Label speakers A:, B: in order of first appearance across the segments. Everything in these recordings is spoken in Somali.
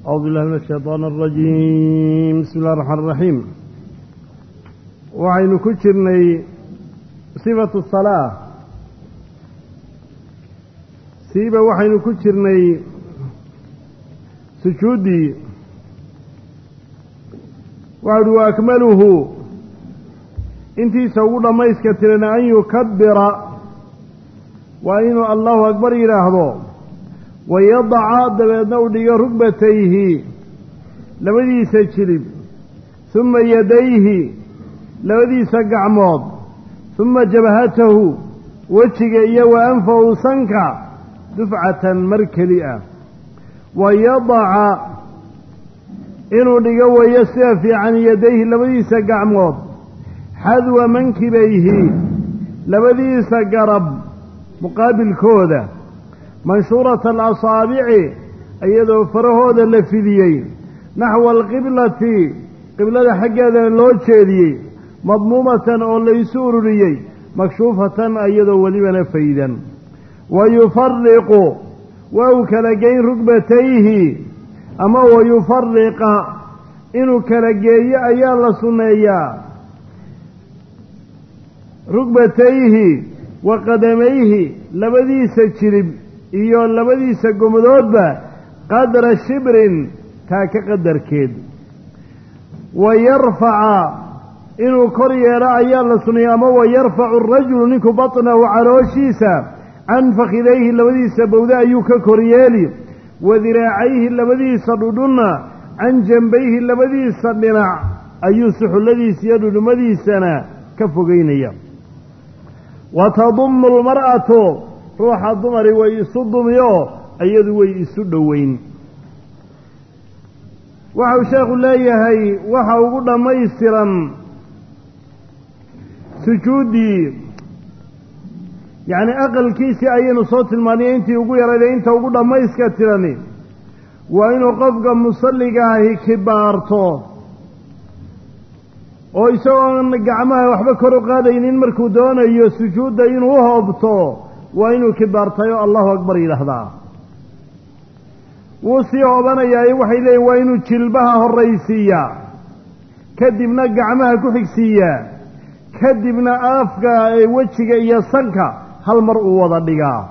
A: أعوذ بالله من الشيطان الرجيم بسم الله الرحمن الرحيم waxaynu ku jirnay sifatu الصلاة siiba waxaynu ku jirnay sujuuddii waxa uhi wa akmaluhu intiisa ugu dhammayska tiran an yukabira waa inuu allahu akbar yidhaahdo wayadaca dabeedna u dhigo rugbatayhi labadiisa jilib huma yadayhi labadiisa gacmood huma jabhatahu wejiga iyo wa anfahu sanka dufcatan mar keli ah wayadaca inuu dhigo weeyo sida fiican yadayhi labadiisa gacmood xadwa mankibayhi labadiisa garab muqaabilkooda manshuurata alasaabici iyadoo farahooda la fidiyey naxwa alqiblati qiblada xaggeedana loo jeediyey madmuumatan oo laysu ururiyey makshuufatan iyadoo welibana faydan wa yufariqu waa uu kala geyn rugbatayhi ama wa yufariqa inuu kala geeyo ayaa la sunneeyaa rugbatayhi wa qadamayhi labadiisa jirib iyo labadiisa gomadoodba qadra shibrin taa ka qadarkeed wa yarfaca inuu kor yeelo ayaa la suneeyey ama wa yarfacu arajulu ninku batnahu calooshiisa can fakhidayhi labadiisa bowda ayuu ka koryeeli wa diraacayhi labadiisa dhudhunna can jambayhi labadiisa dhinac ayuu suxulladiisa iyo dhudhumadiisana ka fogeynaya wa tadumu almar'atu ruuxa dumari way isu dumiyo iyadu way isu dhoweyn waxau sheekhu leeyahay waxa ugu dhammaystiran sujuuddii yacni aqalkiisii ayaynu soo tilmaanay intii ugu yarayday inta ugu dhammayska tirani waa inuu qofka musalliga ahi kibaarto oo isagoon gacmaha waxba kor u qaadaynin markuu doonayo sujuudda inuu u hoobto waa inuu kibaartayo allahu akbar yidhaahdaa wuu sii hoobanayaayo waxay leeyihin waa inuu jilbaha horraysiiyaa kadibna gacmaha ku xigsiiyaa kadibna afka wejiga iyo sanka hal mar uu wada dhigaa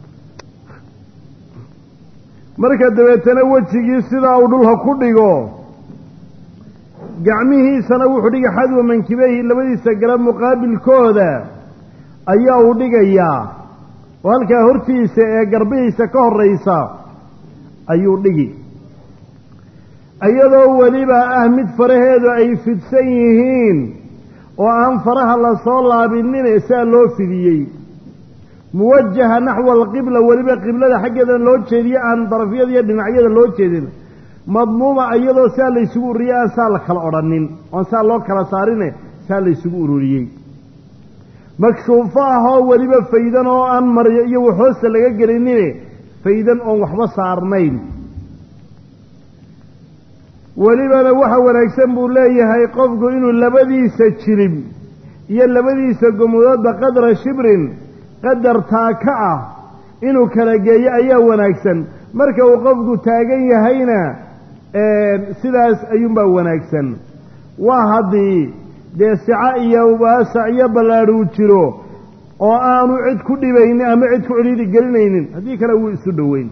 A: marka dabeetana wejigii sidaa uu dhulka ku dhigo gacmihiisana wuxuu dhigay xadwa mankibayhi labadiisa garab muqaabilkooda ayaa uu dhigayaa oo halkaa hortiisa ee garbihiisa ka horraysa ayuu dhigi iyadoo weliba ah mid faraheedu ay fidsan yihiin oo aan faraha la soo laabinin saa loo fidiyey muwajaha naxwa alqibla weliba qiblada xaggeedana loo jeediye aan darafyada iyo dhinacyada loo jeedin madmuuma iyadoo saa laysugu ururiyey aan saa la kala odhanin oon saa loo kala saarine saa laysugu ururiyey makshuufo ah oo weliba faydan oo aan maryo iyo waxhoosta laga gelinine faydan oon waxba saarnayn welibana waxa wanaagsan buu leeyahay qofku inuu labadiisa jirib iyo labadiisa gomadoodba qadra shibrin qadar taaka ah inuu kala geeyo ayaa wanaagsan marka uu qofku taagan yahayna sidaas ayuunbaa wanaagsan waa haddii dee sico iyo waasac iyo ballaadh uu jiro oo aanu cid ku dhibaynin ama cid ku celiidi gelinaynin haddii kale wuu isu dhoweyn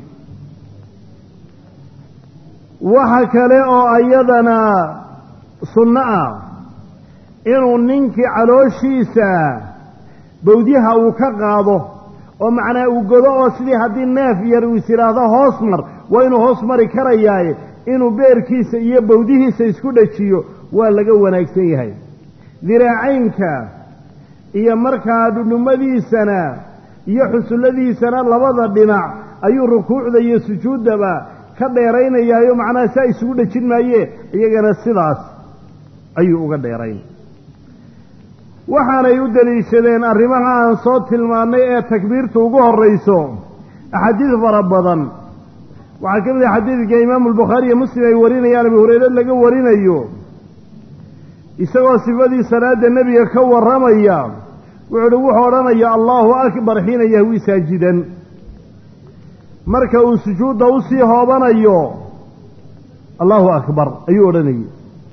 A: waxa kale oo iyadana sunno ah inuu ninkii calooshiisa bawdyaha uu ka qaado oo macnaa uu godo oo sidii haddii neef yar uu is yidhaahdo hoos mar waa inuu hoos mari karayaaye inuu beerkiisa iyo bawdihiisa isku dhajiyo waa laga wanaagsan yahay diraacaynka iyo markaa dhudhumadiisana iyo xusulladiisana labada dhinac ayuu rukuucda iyo sujuuddaba ka dheeraynayaayo macnaha saa isugu dhejin maaye iyagana sidaas ayuu uga dheerayn waxaanay u deliishadeen arrimaha aan soo tilmaannay ee takbiirta ugu horrayso axaadiis fara badan waxaa ka mid ah xadiidka imaamu albukhaari iyo muslim ay warinayaan abu hureyre laga warinayo isagoo sifadii salaadda nebiga ka warramaya wuxuu uhi wuxuu odhanaya allaahu akbar xiina yahwi saajidan marka uu sujuudda usii hoobanayo allahu akbar ayuu odhanayay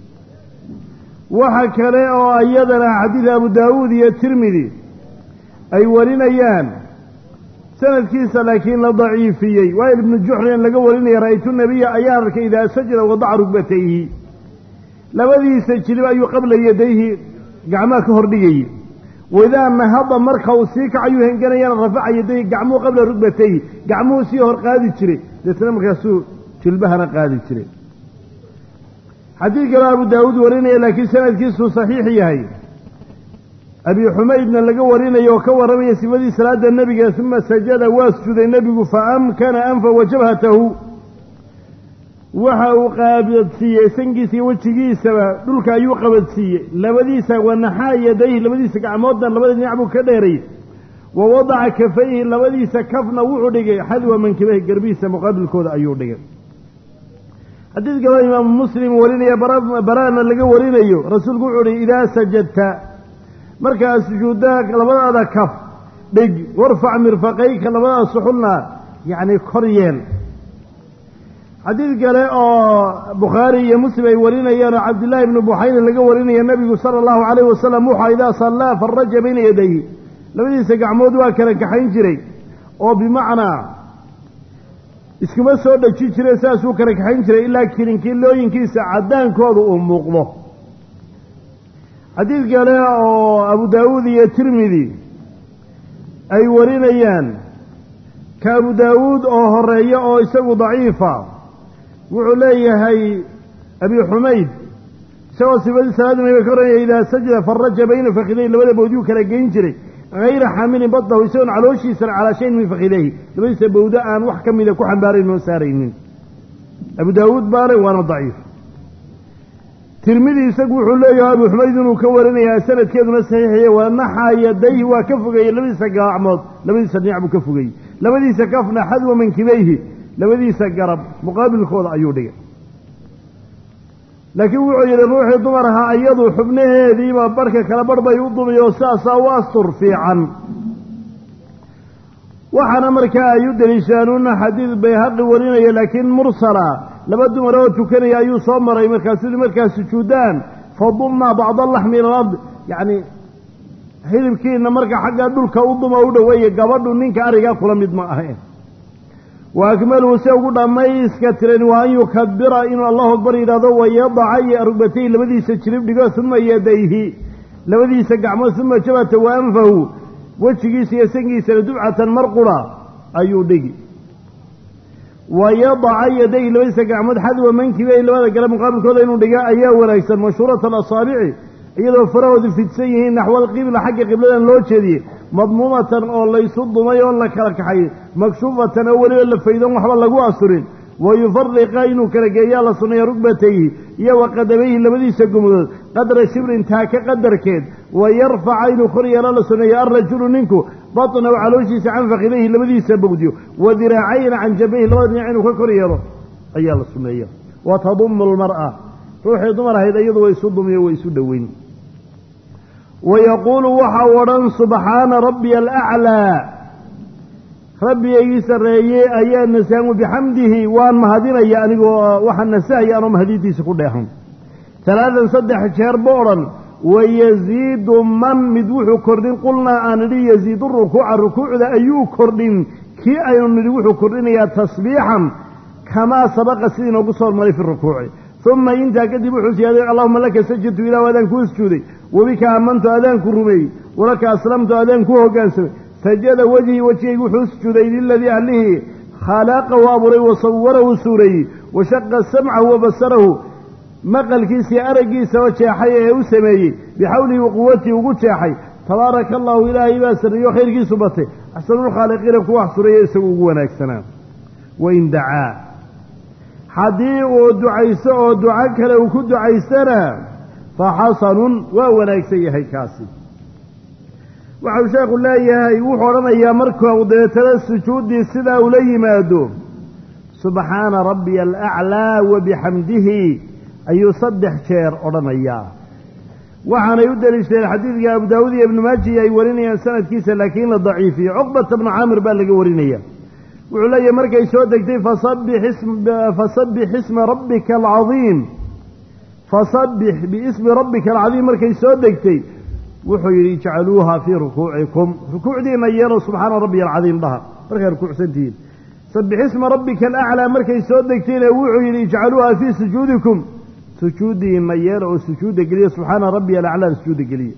A: waxa kale oo iyadana xadiid abu daawuud iyo tirmidi ay warinayaan sanadkiisa laakiin la daciifiyey waayil ibnu juxrin laga warinaya ra'aytu nabiya ayaan arkay idaa sajada wadaca rugbatayhi labadiisa jilib ayuu qabla yadayhi gacmaha ka hordhigayey waidaa nahada marka uu sii kacayuu henganayana rafaca yadayhi gacmuhu qabla rugbatayhi gacmuhu sii hor qaadi jiray deetna markaasuu jilbahana qaadi jiray xadiid kaloo abu daawuud warinaya laakiin sanadkiisuu saxiix yahay abi xumaydna laga warinayo oo ka warramaya sifadii salaada nebiga uma sajada waa sujuuday nebigu fa amkana anfa wa jabhatahu waxa uu qaabadsiiyey sankiisa iyo wejigiisaba dhulka ayuu qabadsiiyey labadiisa wanaxaa yadayhi labadiisa gacmoodna labada dhinac buu ka dheeray wa wadaca kafayhi labadiisa kafna wuxuu dhigay xadwa mankibahi garbihiisa muqaabilkooda ayuu dhigay xadiid kaloo imaamu muslim warinaya baraana laga warinayo rasuulku wuxuu uhi idaa sajadta markaa sujuuddaa labadaada kaf dhig warfac mirfaqayka labadaada suxulna yacni kor yeel xadiid kale oo bukhaari iyo muslim ay warinayaan oo cabdillaahi ibnu buxayna laga warinaya nebigu sala allahu calayhi wasalam wuxua idaa sallaa faraja bayna yadayhi labadiisa gacmood waa kala kaxayn jiray oo bimacnaa iskuma soo dhejin jire saasuu kala kaxayn jiray ilaa kilinkilooyinkiisa caddaankooda uu muuqdo xadiid kale oo abu daawuud iyo tirmidi ay warinayaan ka abu daawuud oo horeeya oo isagu daciifa wuxuu leeyahay abi xumayd isagoo sifadii salaada nabiga ka horanaya idaa sajada faraja bayna fakiday labada bawdyuu kala geyn jiray hayra xaamilin badnahu isagoon calooshiisana calaa shayin min fakidayhi labadiisa bawdo aan wax ka mida ku xambaarayn oo saaraynin abu daawuud baale waana daciif tirmidi isagu wuxuu leeyahay abu xumayd inuu ka warinayaa sanadkeeduna saxiixaya waa naxaa yadayhi waa ka fogeeyey labadiisa gacmood labadiisa dhinac buu ka fogeeyey labadiisa kafna xadwa mankibayhi labadiisa garab muqaabilkooda ayuu dhigay laakiin wuxuu yidhi ruuxii dumar ahaa iyadu xubnaheediiba barhka kala barh bay u dumay oo saasaa u astur fiican waxaana markaa ay u deliishaanuuna xadiid bayhaqi warinaya laakiin mursala laba dumar oo tukanaya ayuu soo maray markaasuu markaa sujuudaan fadumma bacda laxmi ila alard yacni hilibkiina marka xagga dhulka u duma u dhoweeye gabadhu ninka arigaa kula mid ma ahayn wa akmaluhu se ugu dhammayska tiran waa an yukabira inuu allahu akbar yidhahdo wayadaca iyo rugbatayhi labadiisa jirib dhigo uma yadayhi labadiisa gacmood uma jabata wa anfahu wejigiisa iyo sangiisana dubcatan mar qura ayuu dhigi wayadaca yadayhi labadiisa gacmood xadwa mankibe labada gale muqaabilkooda inuu dhiga ayaa wanaagsan mashhuurata alasaabici iyadoo farahoodu fidsan yihiin naxwa alqibla xagga qibladan loo jeediyey madmuumatan oo laysu dumay oo la kala kaxay makshuufatan oo weliba la faydon waxba lagu asurin wa yufariqa inuu kala geeyaa la sunneeya rugbatayhi iyo wa qadamayhi labadiisa gumudood qadra shibrin taaka qadarkeed wa yarfaca inuu kor yeelo la sunneeyo alrajulu ninku batnahu calooshiisa can fakidayhi labadiisa bogdiyo wa diraacayna can jabayhi labada dhinac inuu ka kor yeelo ayaa la sunneeya wa tadumu lmar'a ruuxii dumar ahayd iyadu way isu dumiyo way isu dhoweyn wayaquulu waxa u odhan subxaana rabbiya alaclaa rabbigaygii sarreeyey ayaa nasaamu bixamdihi waan mahadinaya anigoo waxaan nasahaya anoo mahadintiisa ku dheehan talaadan saddex jeer ba odhan wayaziidu man mid wuxuu kordhin qulnaa aan nidhi yaziidu rukuuca rukuucda ayuu kordhin kii aynu nidhi wuxuu kordhinayaa tasbiixan kamaa sabaqa sidii inoogu soo hormaray fi rukuuci uma intaa kadib wuxuu siyaaday allahuma laka sajadtu ilah adaan kuu sujuuday wabika aamantu adaanku rumeeyey walaka aslamtu adaan kuu hoggaansamay sajada wejhii wejigaygu wuxuu sujuuday liladii allihii khalaqahu abuuray wa sawarahu suureeyey wa shaqa samcahu wa basarahu maqalkiisii araggiisa oo jeexay ee u sameeyey bixawlihi wa quwatii ugu jeexay tabaaraka allahu ilaahay baa sarreeyo khayrkiisu batay axsanulkhaaliqiina kuwa wax sureeya isagu ugu wanaagsanaa wain dacaa haddii uu ducaysto oo duco kale uu ku ducaystana fa xasanun waa wanaagsan yahay kaasi waxau sheekhu leeyahay wuxuu odhanayaa markuu deetana sujuuddii sidaa ula yimaado subxaana rabbiya alaclaa wa bixamdihi ayuu saddex jeer odhanayaa waxaanay u deliishadeen xadiidka abu daawuud iyo ibnu maaji ay warinayaan sanadkiisa laakiin la daciifiyo cuqbata bnu caamir baa laga warinaya wuxuu leeyahay markay soo degtay fasabbix isma rabbika alcadiim fasabbix biismi rabbika alcadiim markay soo degtay wuxuu yidhi ijcaluuha fii rukuucikum rukuucdiina yeelo subxaana rabbiya alcadiim dhaha markay rukuucsantihiin sabbix isma rabbika alaclaa markay soo degtayna wuxuu yidhi ijcaluuha fii sujuudikum sujuudiina yeelo oo sujuudda geliya subxaana rabbiya alaclaa sujuudda geliya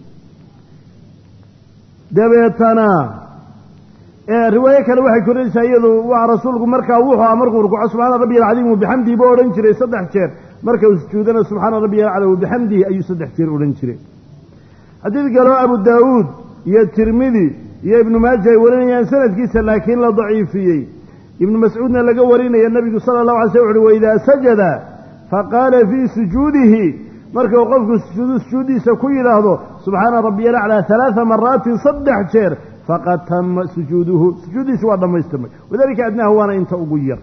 A: dabeetana riwaayo kale waxay korinaysaa iyadu waa rasuulku markaa wuxuu aha markuu rukuuco subxaana rabbiya alcadiim wabixamdihi buu odhan jiray saddex jeer marka uu sujuudana subxaana rabbiya alcala wabixamdihi ayuu saddex jeer odhan jiray xadiid kaloo abu daawuud iyo tirmidi iyo ibnu maaja ay warinayaan sanadkiisa laakiin la daciifiyey ibnu mascuudna laga warinaya nebigu sala allahu alay slam uxuhi waidaa sajada faqaala fii sujuudihi markuu qofku sujuudu sujuuddiisa ku yidhaahdo subxaana rabbiya alaclaa halaada maraatin saddex jeer faqad tama sujuuduhu sujuuddiisi waa dhammaystirmay wadalika adnaahu waana inta ugu yar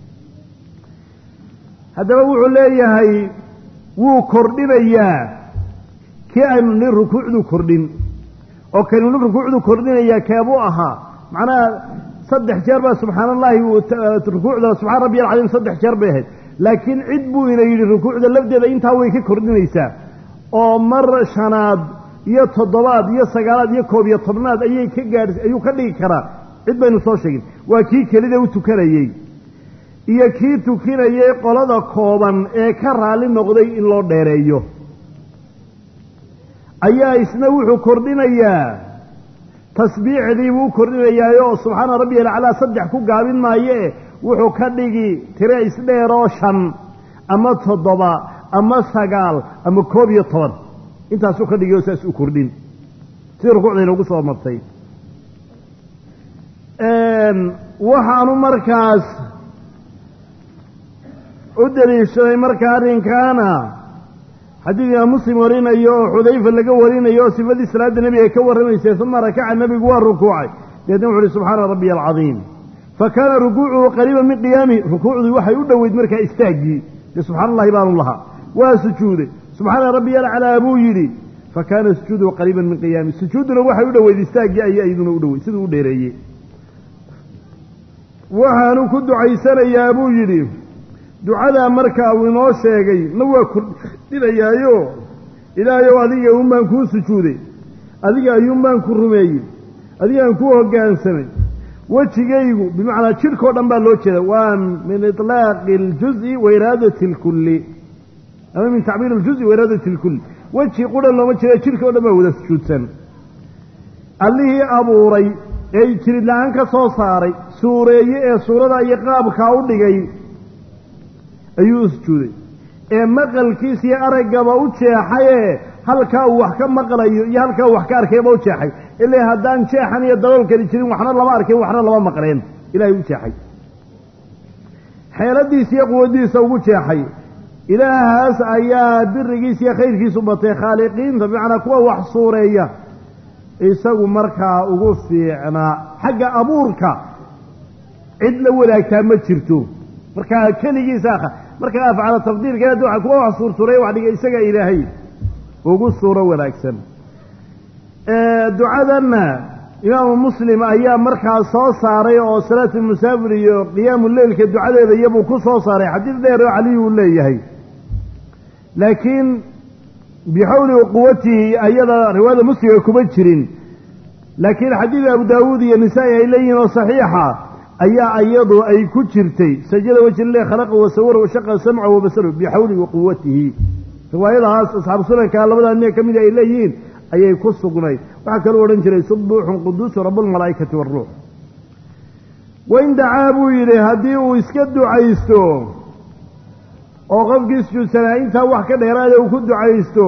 A: haddaba wuxuu leeyahay wuu kordhinayaa kii aynu nin rukuucdu kordhin oo kaynu nin rukuucdu kordhinayaa keebuu ahaa macnaha saddex jeer baa subxaana allahi rukuucda subxana rabbiya alcadiim saddex jeer bay ahayd laakiin cid buu ina yidhi rukuucda lafdeeda intaa way ka kordhinaysaa oo mar shanaad iyo toddobaad iyo sagaalaad iyo koob iyo tobnaad ayay ka gaadh ayuu ka dhigi karaa cid baynu soo sheegin waa kii kelida u tukanayey iyo kii tukinayay qolada kooban ee ka raalli noqday in loo dheereeyo ayaa isna wuxuu kordhinayaa tasbiixdii buu u kordhinayaayo subxaana rabbiya alaclaa saddex ku gaabin maayee wuxuu ka dhigi tire isdheeroo shan ama toddoba ama sagaal ama koob iyo toban intaasuu ka dhigi oo saas u kordhin sidii rukuucda inoogu soo martay waxaanu markaas u daliishaday marka arrinkaana xadiid imaam muslim warinayo oo xudayfa laga warinayo oo sifadii salaadda nebiga ka warramaysay uma rakaca nebigu waa rukuucay deedna wuxu uhi subxaana rabbiya alcadiim fa kaana rukuucuhu qariiban min qiyaami rukuucdii waxay u dhoweyd markaa istaaggii dee subxana allahi baanu lahaa waa sujuuday subxaana rabbiya alcalaa buu yidhi fa kaana sujuuduhu qariiban min qiyaami sujuudduna waxay u dhoweyd istaaggii ayay iyaduna u dhoweyd siduu u dheereeyey waxaanu ku ducaysanayaa buu yidhi ducadaa markaa uu inoo sheegay na waa kordhinayaayo ilaahayow adiga uun baan kuu sujuuday adiga ayuun baan ku rumeeyey adigaan kuu hoggaansamay wejigaygu bimacnaa jidhkao dhan baa loo jeeda waa min itlaaqi aljuzi wa iraadati alkulli ama min tacbiir aljuzi wa iraadati alkulli weji qudhan looma jeeda jidhka o dhan baa wada sujuudsan allihii abuuray ee jirid la-aan ka soo saaray suureeye ee suurada iyo qaabkaa u dhigay ayuu u sujuuday ee maqalkiis iyo araggaba u jeexayee halkaa uu wax ka maqlayo iyo halkaa uu wax ka arkayba u jeexay ilaa haddaan jeexan iyo daboolkani jirin waxna lama arkin waxna lama maqleen ilaahay u jeexay xeeladiisa iyo quwaddiisa ugu jeexay ilaahaas ayaa birigiisa iyo khayrkiisu batay khaaliqiinta bimacnaa kuwa wax suureeya isagu markaa ugu fiicnaa xagga abuurka cid la wadaagtaa ma jirto markaa keligiisa markaa afcala tafdiilkeed waa kuwa wax suursuureeya wax dhiga isaga ilaahay ugu suuro wanaagsan ducadanna imaamu muslim ayaa markaa soo saaray oo salaatu musaafir iyo qiyaamu leylka ducadeeda iyabuu ku soo saaray xadiid dheer oo caliyi uu leeyahay laakiin bixawli quwatihi ayada riwaayada muslimga kuma jirin laakiin xadiid abu daawuud iyo nisaa-i ay leeyihiin oo saxiixa ayaa iyadu ay ku jirtay sajada wajhillah khalaqa wasawara washaqa samca wabasaru bixawli waquwatihi riwaayadahaas asxaabu sunanka labadaa nin ka mida ay leeyihiin ayay ku sugnayd waxaa kaluu odhan jiray subuuxun quduusu rabbulmalaa'ikati waaruux wain dacaa buu yidhi haddii uu iska ducaysto oo qofkii sujuudsanaa intaa wax ka dheeraada uu ku ducaysto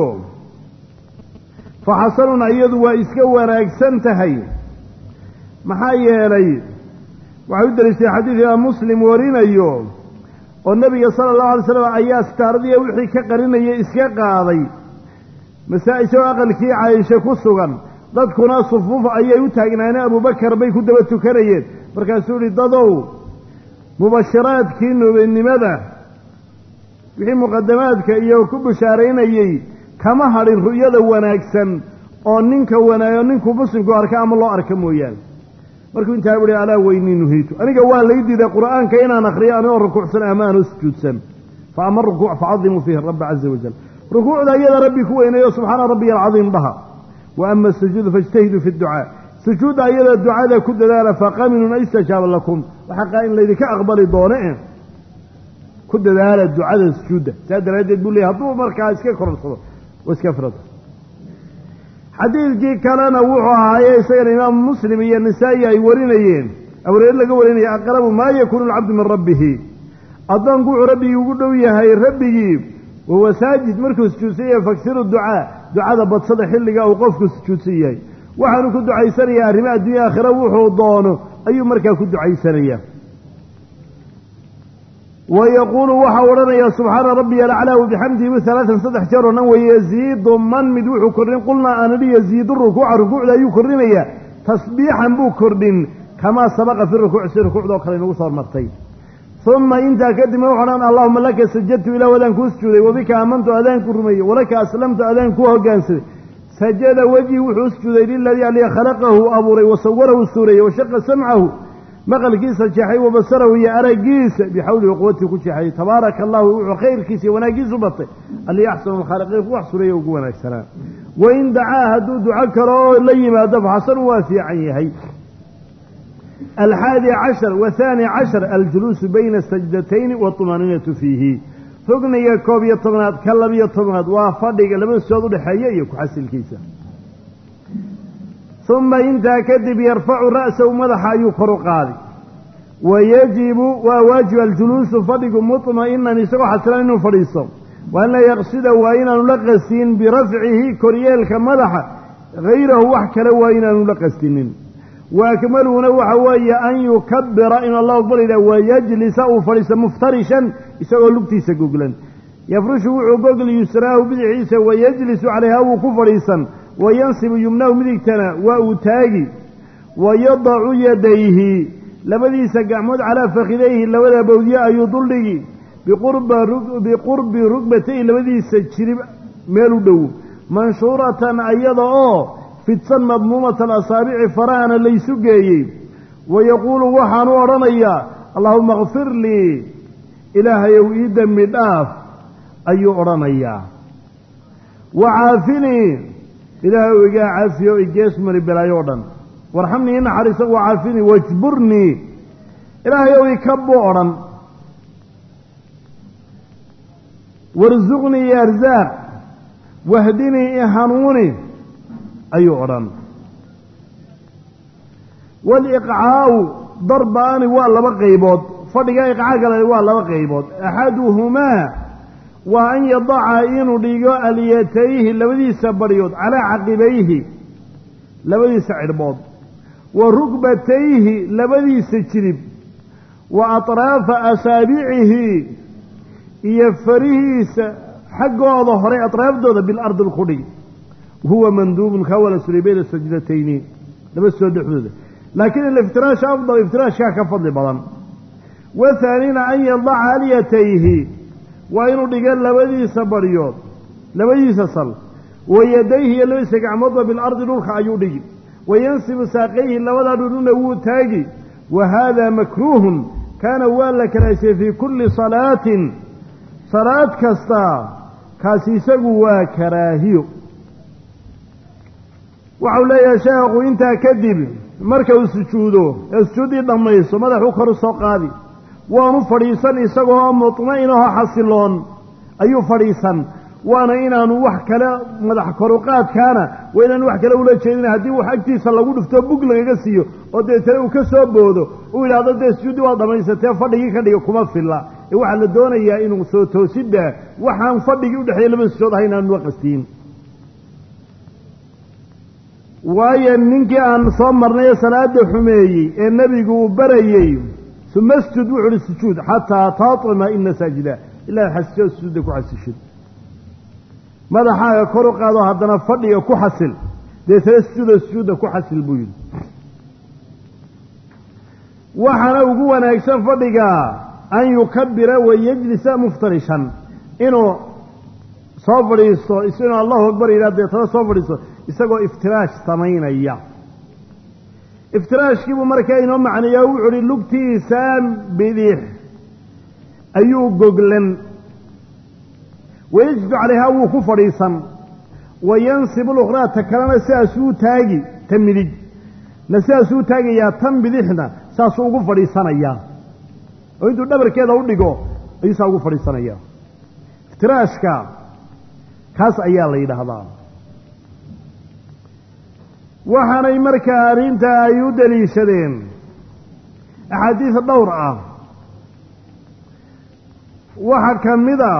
A: fa xasanun iyadu waa iska wanaagsan tahay maxaa yeelay waxay u daliishay xadiid imaam muslim warinayo oo nebiga sala allahu alay slam ayaa sitaaradiiya wixii ka qarinayay iska qaaday masaa-isoo aqalkii caaisha ku sugan dadkuna sufuuf ayay u taagnaaneen abubakar bay ku daba tukanayeen markaasuu ihi dadow mubashiraadkii nubinimada wixii muqadamaadka iyo ku bishaaraynayey kama hadhin ru'yada wanaagsan oo ninka wanaago ninku muslimku arka ama loo arka mooyaane markuu intaa uhi alaa weynii nuhiitu aniga waa lay diiday qur'aanka inaan akriyo anigoo rukuucsan ama aanoo sujuudsan fa ama rukuuc facadimuu fiihi rabba caza wajal rukuucda iyada rabbi ku weyneeyo subxaana rabbiya alcadiim dhaha wa ama asujuudu faijtahiduu fi dducaa sujuudda iyada ducada ku dadaala faqaminun an istajaaba lakum waxaa in laydinka aqbali doono e ku dadaala ducada sujuudda saa daraaddeed buu leeyay hadduu markaa iska kororsado oo iska firado xadiidkii kalena wuxuu ahaaye isagana imaamu muslim iyo nisaa'i ay warinayeen awreer laga warinaya aqrabu maa yakuunu alcabdu min rabbihi addoonku wuxuu rabbigii ugu dhow yahay rabbigii wahuwa saajid markuu sujuudsan yahay faksiru ducaa ducada badsada xilliga uu qofku sujuudsan yahay waxaanu ku ducaysanayaa arrimo addunya aakhira wuxuu doono ayuu markaa ku ducaysanayaa wa yaquulu waxau odhanayaa subxaana rabbiya alaclaa wabixamdihi alaatan saddex jeer oo dhan wayaziidu man mid wuxuu kordhin qulnaa aan idhi yaziidu rukuuca rukuucda ayuu kordhinayaa tasbiixan buu kordhin kamaa sabaqa fi rukuuc si rukuucdoo kale inagu soo martay uma intaa kadibna wuxu odhan allahuma laka sajadtu ilah adaan kuu sujuuday wabika aamantu adaan ku rumeeyey walaka aslamtu adaan kuu hogaansaday sajada wejhi wuxuu sujuuday liladii aliya khalaqahu abuuray wasawarahu suureeyey washaqa samcahu maqalkiisa jeexay wa basarahu iyo araggiisa bixawlihi quwatii ku jeexay tabaaraka allahu wuxuu khayrkiisa iyo wanaaggiisu batay alli axsanu lkhaaliqiin wax sureeya ugu wanaagsanaa wain dacaa hadduu duco karo oo la yimaado faxasanu waa fiican yahay alxaadi cashar wahaani cashar aljuluusu bayna sajdatayni waطumaaninatu fiihi rugniga koob iyo tobnaad ka labiyo tobnaad waa fadhiga labada sujood udhexeeya iyo ku-xasilkiisa uma intaa kadib yarfacu ra'sahu madaxa ayuu kor u qaaday wayajibu waa waajib aljuluusu fadhigu muطma'inan isagoo xasilan inuu fadhiisto wa an laa yaqsida waa inaanu la qastin birafcihi koryeelka madaxa hayrahu wax kale waa inaanu la qastinin wa akmaluhuna waxa weeye an yukabira inuu allahu akbar yidhah wayajlisa uu fadhiisto muftarishan isagoo lugtiisa goglan yafrushu wuxuu gogli yusraahu bidixiisa wayajlisu calayha wuu ku fadhiisan wayansibu yumnahu midigtana waa uu taagi wayadacu yadayhi labadiisa gacmood calaa fakhidayhi labada bowdye ayuu duldhigi biqurbi rugbatayhi labadiisa jirib meel u dhow manshuuratan ayada oo fidsan madmuumata alasaabici farahana laysu geeyey wayaquulu waxaanu odhanayaa allaahuma kfir lii ilaahayow ii dembi dhaaf ayuu odhanayaa wacaafinii ilaahay igaa caafiyo igees mari belaayo o dhan warxamnii inaxariisa wacaafinii wajburnii ilaahay ow ikabuu odhan warsuqnii iyo arsaaq wahdinii i hanuuni ayuu odhan waliqcaa'u darbaani waa laba qaybood fadhiga iqcaa kale waa laba qaybood axaduhumaa waa an yadaca inuu dhigo alyatayhi labadiisa baryood calaa caqibayhi labadiisa cidhbood wa rugbatayhi labadiisa jirib wa atraafa asaabicihi iyo farihiisa xaggooda hore atraafdooda bilardi ku dhig huwa manduubun kawala suray bayna sajdatayni laba soo dhexdooda laakiin aliftiraasha afdal iftiraashkaa ka fadli badan wathaanina an yadaca alyatayhi waa inuu dhiga labadiisa baryood labadiisa sal wa yadayhi iyo labadiisa gacmoodba bilardi dhulka ayuu dhigi wayansibu saaqayhi labadaa dhudhuna wuu taagi wa haada makruuhun kaana waa la karaahsiyey fii kulli salaatin salaad kasta kaasi isagu waa karaahiyo waxau leeyahay sheekhu intaa kadib marka uu sujuudo ee sujuuddii dhammayso madaxuu kor u soo qaadi waanu fadhiisan isagoo mutma'inahoo xasiloon ayuu fadhiisan waana inaanu wax kale madax koruqaadkaana waa inaanu wax kale ula jeedin haddii wax agtiisa lagu dhufto bug lagaga siiyo oo deetana uu ka soo boodo uu yidhahdo dee sujuuddii waad dhammaysatee fadhigii ka dhiga kuma filla ee waxaa la doonayaa inuu soo toosidda waxaan fadhigii udhexeeya laba sujood ahay inaanu la qastiin waayo ninkii aan soo marnay ee salaada xumeeyey ee nebigu uu barayey uma sjud wuxu uhi sujuud xataa taطima ina saajida ilaa xasisho sujuudda ku xasishid madaxaaga kor u qaado haddana fadhiga ku xasil deetana sujuuda sujuudda ku xasil buu yidhi waxaana ugu wanaagsan fadhiga an yukabira wayajlisa muftarishan inuu soo fadhiisto inuu allahu akbar yidhah deetana soo fadhiisto isagoo iftiraash samaynaya iftiraashkiibuu markaa inoo macneeyaa wuxu uhi lugtiisa bidix ayuu goglan wayajdu calayhaa wuu ku fadhiisan wa yansibu lukhraa ta kalena sidaasuu taagi ta midig na sidaasuu taagayaa tan bidixna saasuu ugu fadhiisanayaa oo intuu dhabarkeeda u dhigo ayuu saa ugu fadhiisanayaa iftiraashka kaas ayaa la yidhaahdaa waxaanay markaa arrintaa ay u daliishadeen axaadiis dhowr ah waxaa ka mid a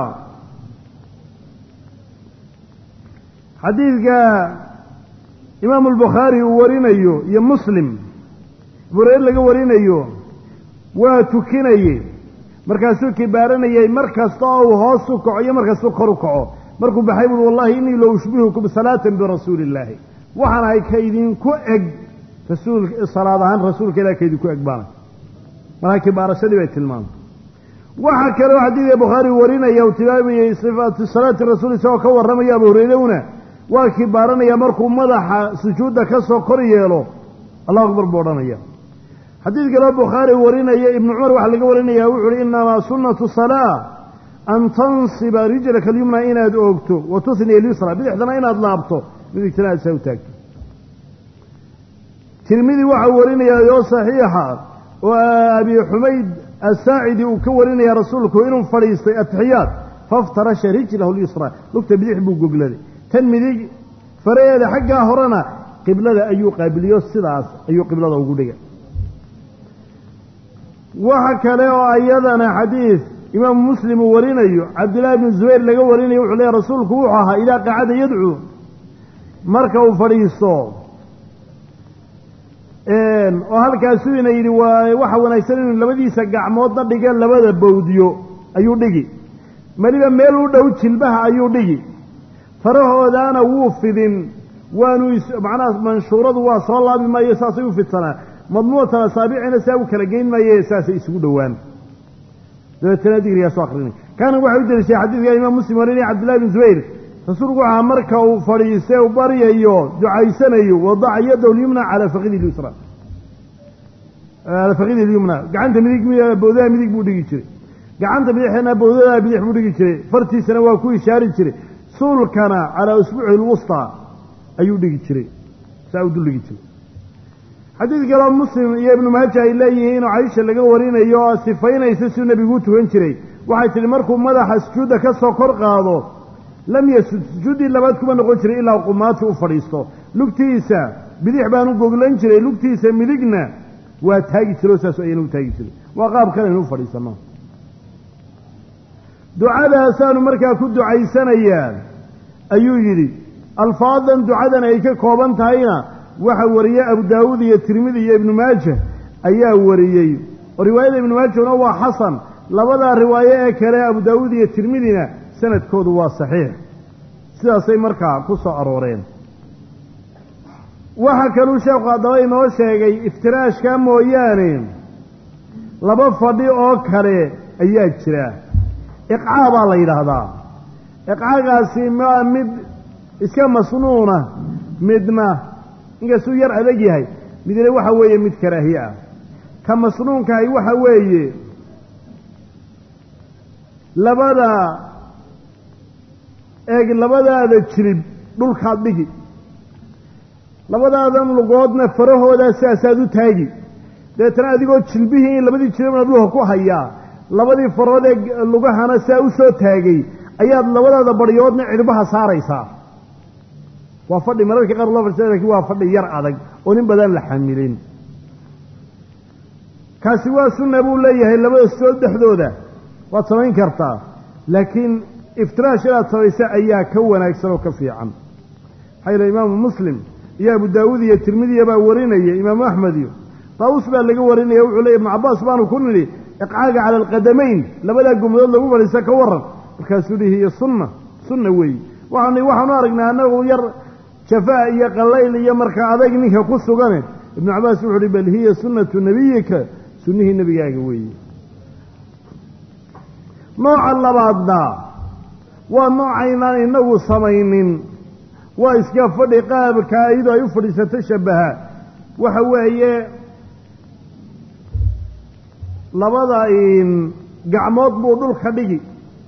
A: xadiidka imaamu albukhaari uu warinayo iyo muslim bureer laga warinayo waa tukinaye markaasuu kibaaranayay mar kasta oo uu hoos u kaco iyo mar kastuu kor u kaco markuu baxay buui wallahi innii la ushbihukum salaatan birasuuli illaahi waxaan ahay ka idinku eg rasuul salaad ahaan rasuulka ilah ka idinku eg baana markaa kibaarashadii bay tilmaamtay waxaa kaloo xadiidka bukhaari warinaya uu tilmaamayey sifaatu salaati rasuul isagoo ka warramaya abu hurayrowna waa kibaaranaya markuu madaxa sujuudda ka soo kor yeelo allahu akbar buu odhanaya xadiid kaloo bukhaari warinaya ibnu cumar waxaa laga warinaya wuxu uhi inamaa sunnatu salaa an tansiba rijlaka alyumna inaad oogto wa tusniya alyusra bidixdana inaad laabto midigtana aad saa u taagto tirmidi waxaa warinaya oo saxiixa oo abi xumayd asaacidi uu ka warinaya rasuulku inuu fadhiistay atixiyaad faftarasha rijlahu lyusra lugta bidix buu gogladay tan midig faraheeda xaggaa horena qiblada ayuu qaabiliyo sidaas ayuu qiblada ugu dhigay waxa kale oo ayadana xadiid imaamu muslim uu warinayo cabdillahi bnu zubayr laga warinayo wuxuu leeyahy rasuulku wuxuu ahaa idaa qacada yadcuu marka uu fadhiisto oo halkaasuu ina yidhi waa waxa wanaagsan inuu labadiisa gacmoodna dhiga labada bawdiyo ayuu dhigi meliba meel u dhow jilbaha ayuu dhigi farahoodaana wuu fidin waanu macnaha manshuuradu waa soo laabi maayo saasay u fidsanaa madmuutan asaabicina saa u kala geyn maaye saasay isugu dhowaan dabeetana digrigaasoo akrinay kaana waxay u deliishay xadiidka imaam muslim warinaya cabdillahi bin zubayr rasuulku waxaa marka uu fadhiistay u baryayo ducaysanayo wadaca yadahu lyumna calaa fakidi lyusra calaa fakidi lyumna gacanta midig bowdaha midig buu dhigi jiray gacanta bidixna bowdada bidix buu dhigi jiray fartiisana waa ku ishaari jiray suulkana calaa usbuuci lwustaa ayuu dhigi jiray saa u dul dhigi jiray xadiid kaloo muslim iyo ibnu maaja ay leeyihiin oo caisha laga warinayo oo sifaynaysa siduu nebiguu tukan jiray waxay tidhi markuu madaxa sujuudda ka soo kor qaado lam yasud sujuuddii labaad kuma noqon jiray ilaa qumaati u fadhiisto lugtiisa bidix baan u goglan jiray lugtiisa midigna waa taagi jiro saas ayana u taagi jiray waa qaab kale inu fadhiisano ducadaasaanu markaa ku ducaysanayaa ayuu yidhi alfaadan ducadan ay ka kooban tahayna waxa wariyey abu daawuud iyo tirmidi iyo ibnu maaja ayaa wariyey oo riwaayada ibnu maajahuna waa xasan labadaa riwaayo ee kale abu daawuud iyo tirmidina sanadkoodu waa saxiix sidaasay markaa ku soo arooreen waxa kaluu sheekhu haddaba inoo sheegay iftiraashka mooyaane laba fadhi oo kale ayaa jira iqcaa baa la yidhaahdaa iqcaagaasi maa mid iska masnuuna midna inkastuu yar adag yahay midna waxa weeye mid karaahiye ah ka masnuunkahay waxa weeye labada eeg labadaada jirib dhulkaad dhigi labadaadan lugoodna farahoodaa sidaasaad u taagi dabeetana adigoo jilbihii labadii jiribna dhulka ku hayaa labadii farood ee lugahana saa u soo taagay ayaad labadaada baryoodna cidhbaha saaraysaa waa fadhi mararka qaar loo fadhisa lakin waa fadhi yar adag oo nin badan la xamilin kaasi waa sunna buu leeyahay labada sood dhexdooda waad samayn kartaa laakiin iftiraash inaad samaysa ayaa ka wanaagsan oo ka fiican maxaa yeele imaamu muslim iyo abu daawuud iyo tirmidiya baa warinaya imaamu axmed iyo daawus baa laga warinaya wuxuu leey ibnu cabbaas baanu ku nidhi iqcaaga cala alqadamayn labadaa gumdood lagu fadhiista ka waran markaasuu dhihi iyo sunna sunna weeye waxaan waxaanu aragnay annagu yar jafaa iyo qallayl iyo markaa adag ninka ku sugane ibnu cabbaas wuxuu uhi bal hiya sunnatu nebiyika sunnihii nebigaaga weeye nooca labaadna waa noocaynaan inagu samaynin waa iska fadhi qaabka iyadoo ay u fadhiisato shabaha waxa weeye labada gacmood buu dhulka dhigi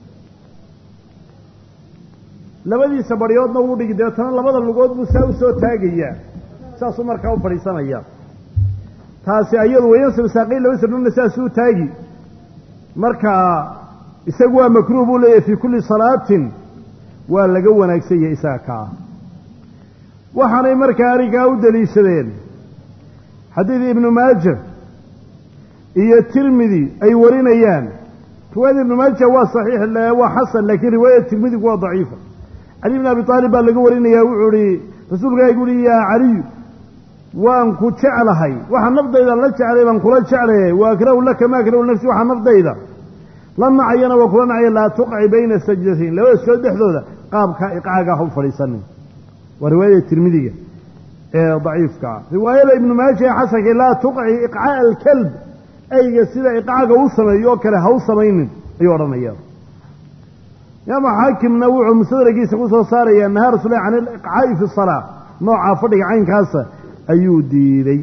A: labadiisa baryoodna wuu dhigi dabeetana labada lugood buu saa usoo taagayaa saasuu markaa u fadhiisanaya taasi ayadu wayansib saaqayn laba sirnuna saasuu taagi marka isagu waa makruuh buu leeyahay fii kulli salaatin waa laga wanaagsan yahay isaga kaa waxaanay markaa arrinkaa u daliishadeen xadiid ibnu maaja iyo tirmidi ay warinayaan riwaayada ibnu maaja waa saxiix waa xasan laakiin riwaayada tirmidigu waa daciifa cali bn abi aalib baa laga warinaya wuxuu ihi rasuulkaagu uhi yaa caliyu waan ku jeclahay waxa naftayda la jeclay baan kula jeclaye wa akrahu laka ma akrahu nafsi waxa naftayda la nacayana waa kula nacaya laa tuqci bayna sajdatayn labada soo dhexdooda qaabka iqcaaga ha u fadhiisanin waa riwaayada tirmidiga ee daciifka ah riwaayada ibnu maaja ee xasanka laa tuqci iqcaa alkalb ayga sida iqcaaga u sameeyo oo kale ha u samaynin ayuu odhanaya imaam xaakimna wuxuu mustadragiisa ku soo saarayaa nahaa rasulah can iliqcaa'i fi salaa noocaa fadhiga caynkaasa ayuu diiday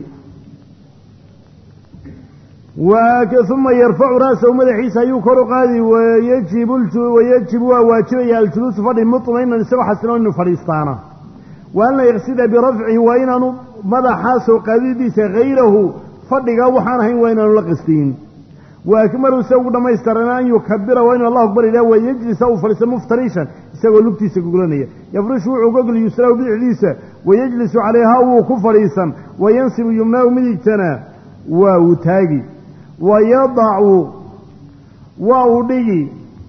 A: uma yarfacu ra'sahu madaxiisa ayuu kor u qaadi wayajibu waa waajibaya aljuluusu fadhi muطmainan isagoo xasiloon inuu fadhiistaana wa an la yaqsida birafcihi waa inaanu madaxaa soo qaadidiisa hayrahu fadhiga waxaan ahayn waa inaanu la qastiin wa akmalu se ugu dhammaystirana an yukabira waa inu allahu akbar ilah wayajlisa uu fadhiisto muftarishan isagoo lugtiisa gugulanaya yafrishu wuxuu gogli yusrahu bidixdiisa wayajlisu calayhaa wuu ku fadhiisan wayansibu yumnaahu midigtana waa uu taagi wayadacu waa uu dhigi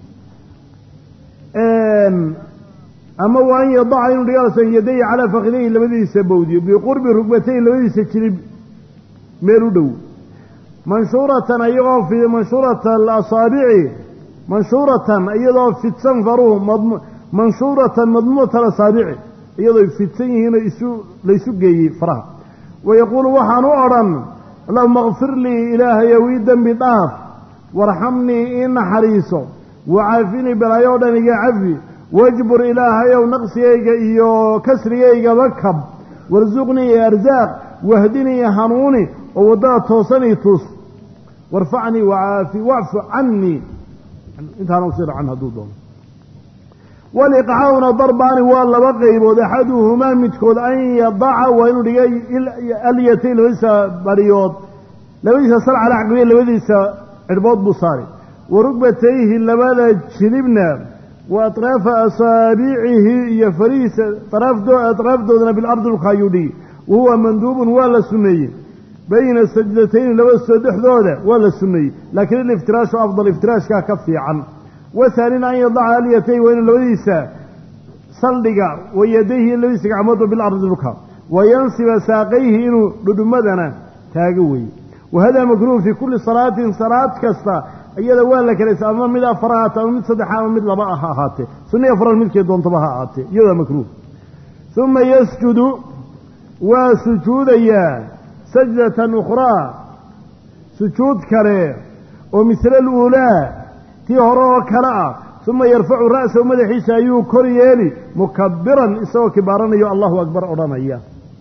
A: ama waa an yadaca inuu dhigasan yadayhi calaa fakidayhi labadiisa bowdiyo biqurbi rugbatayhi labadiisa jilib meel u dhow manshuuratan iyagoo manshuurata alasaabici manshuuratan iyadoo fidsan faruhu manshuuratan madmuumata alasaabici iyadoo fidsan yihiinoo isu laysu geeyey faraha wayaquulu waxaan u odhan allahuma kfir lii ilaahayow ii dembi dhaaf warxamnii ii naxariiso wacaafinii balaayo dhan iga cafi wajbur ilaahayow naqsigayga iyo kasrigaygaba kab warsuqnii arsaaq wahdinii hanuuni oo waddada toosanii tus warfacnii wacaafi wacfu canii intaana usii dhacan hadduu doono waliqcaa'una darbaani waa laba qaybood axaduhumaa midkood an yadaca waa inuu dhigay alyatay labadiisa bariyood labadiisa sal cala caqbiye labadiisa cidhbood buu saari wa rugbatayhi labada jilibna wa atraafa asaabicihi iyo farihiisa atraafdoodana bilardi dhulka ayuu dhigi wa huwa manduubun waa la sunneeyey bayna sajdatayni labada soo dhexdooda waa la sunneeyey laakiin iliftiraashu afdal iftiraashkaa ka fiican wahaanina an yadaca alyatay waa inuu labadiisa saldhiga wa yadayhi labadiisa gacmoodba bilardi dhulka wayansiba saaqayhi inuu dhudhumadana taago weeye wahada makruuh fii kulli salaatin salaad kasta iyada waa la kalaysa ama mid afar ha ahaatee ama mid saddexa ama mid laba ah ha ahaatee sunniya afran midkay doontaba ha ahaatee iyadaa makruuh uma yasjudu waa sujuudayaa sajdatan ukhraa sujuud kale oo misla aluulaa tii hore oo kale ah uma yarfacu ra'sahu madaxiisa ayuu kor yeeli mukabiran isagoo kibaaranayo allahu akbar odhanaya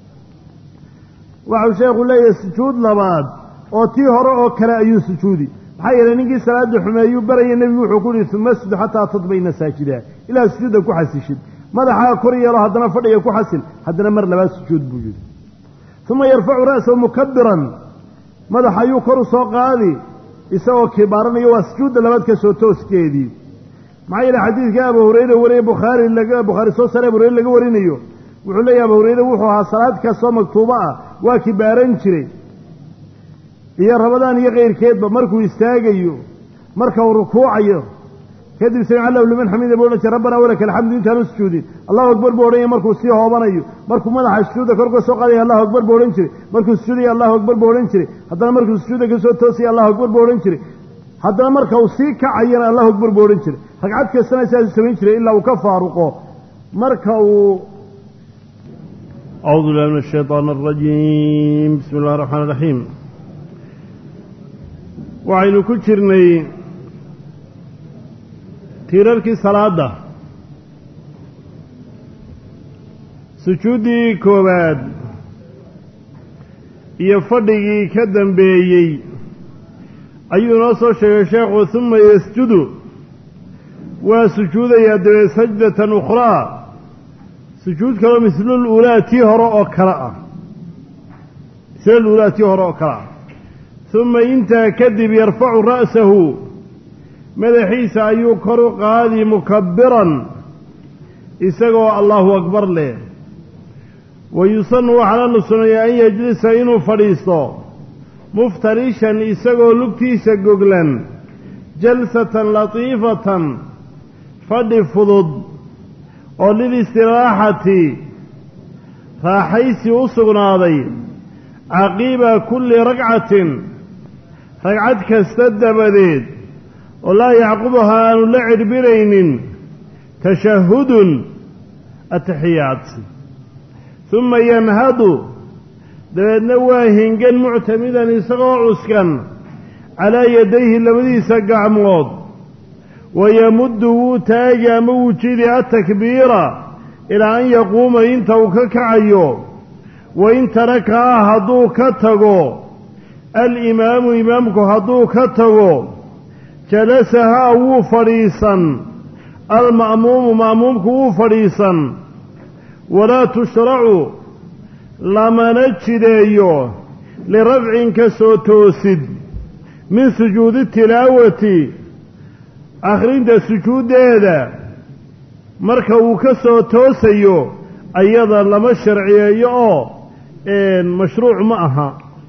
A: waxau sheekhu leeyahay sujuud labaad oo tii hore oo kale ayuu sujuudi maxaa yeelay ninkii salaada xumeeyuu baraya nebigu wuxuu ku yihi uma asjud xataa tadbayna saajida ilaa sujuudda ku xasishid madaxaa kor yeelo haddana fadhiga ku xasil haddana mar labaad sujuud buu yidhi uma yarfacu ra'sahu mukabiran madaxa ayuu kor u soo qaadi isagoo kibaaranayo waa sujuudda labaad ka soo tooskeedii maxaa yeele xadiidka abu hurayre wariye bukhaari laga bukhaari soo saare abu hurayre laga warinayo wuxuu leeyahy abu hurayre wuxuu ahaa salaad kastoo maktuubo ah waa kibaaran jiray iyo rabadaan iyo keyrkeedba markuu istaagayo marka uu rukuucayo kadib samic allahu liman xamida buu odhan jira rabbana walaka alxamdu intaanu sujuudin allahu akbar buu odhanaya markuu sii hoobanayo markuu madaxa sujuudda kor ka soo qaadaya allahu akbar buu odhan jiray markuu sujuudaya allahu akbar buu odhan jiray haddana markuu sujuudda ka soo toosaya allahu akbar buu odhan jiray haddana marka uu sii kacayana allahu akbar buu odhan jiray ragcad kastana sidaasuu samayn jiray ilaa uu ka faaruqo marka uu
B: أعوذ بالله من الشيطان الرجيم بسم الله الرحمن الرحيم waxaynu ku jirnay tiirarkii salaadda sujuuddii koowaad
A: iyo fadhigii ka dambeeyey ayuu inoo soo sheegay sheekhu huma yasjudu waa sujuudayaa dabeed sajdatan ukhraa sujuud kaloo mislul uulaa tii hore oo kale ah mislul uulaa tii hore oo kale ah huma intaa kadib yarfacu ra'sahu madaxiisa ayuu kor u qaadi mukabiran isagoo allahu akbar leh wa yusanu waxaana la suneeyaa an yajlisa inuu fadhiisto muftarishan isagoo lugtiisa goglan jalsatan latiifatan fadhi fudud oo lilistiraaxati raaxaysi u sugnaaday caqiiba kulli ragcatin ragcad kasta dabadeed oo laa yacqubuhaa aanu la cidhbinaynin tashahudun ataxiyaat huma yanhadu dabeedna waa hingan muctamidan isagoo cuskan calaa yadayhi labadiisa gacmood wayamuddu wuu taagi ama wuu jidi atakbiira ilaa an yaquuma inta uu ka kacayo wain tarakaha hadduu ka tago alimaamu imaamku hadduu ka tago jalasahaa wuu fadhiisan alma'muumu ma'muumku wuu fadhiisan walaa tushracu lamana jideeyo lirafcin ka soo toosid min sujuudi tilaawati akhrinta sujuuddeeda marka uu ka soo toosayo ayada lama sharciyeeyo oo mashruuc ma aha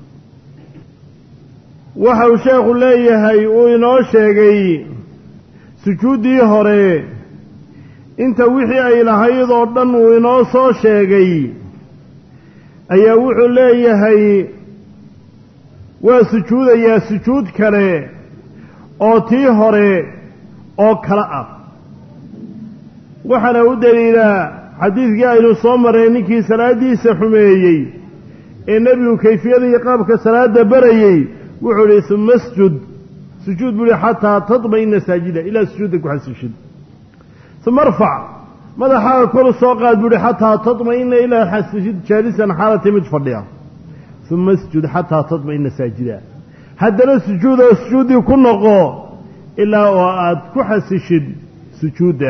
A: waxa uu sheekhu leeyahay uu inoo sheegay sujuuddii hore inta wixii ay lahayd oo dhan uu inoo soo sheegay ayaa wuxuu leeyahay waa sujuudayaa sujuud kale oo tii hore oo kale ah waxaana u daliilaa xadiidkii aynu soo marray ninkii salaaddiisa xumeeyey ee nebigu kayfiyada iyo qaabka salaadda barayey wuxuu idhi suma asjud sujuud buu ihi xataa tadma'ina saajida ilaa sujuudda ku xasishid uma arfac madaxaaga kor soo qaad buu ihi xataa tadma'ina ilaa xasishid jaalisan xaalati mid fadhiya uma asjud xataa tadma'ina saajida haddana sujuud oo sujuuddii ku noqo ilaa oo aad ku xasishid sujuudda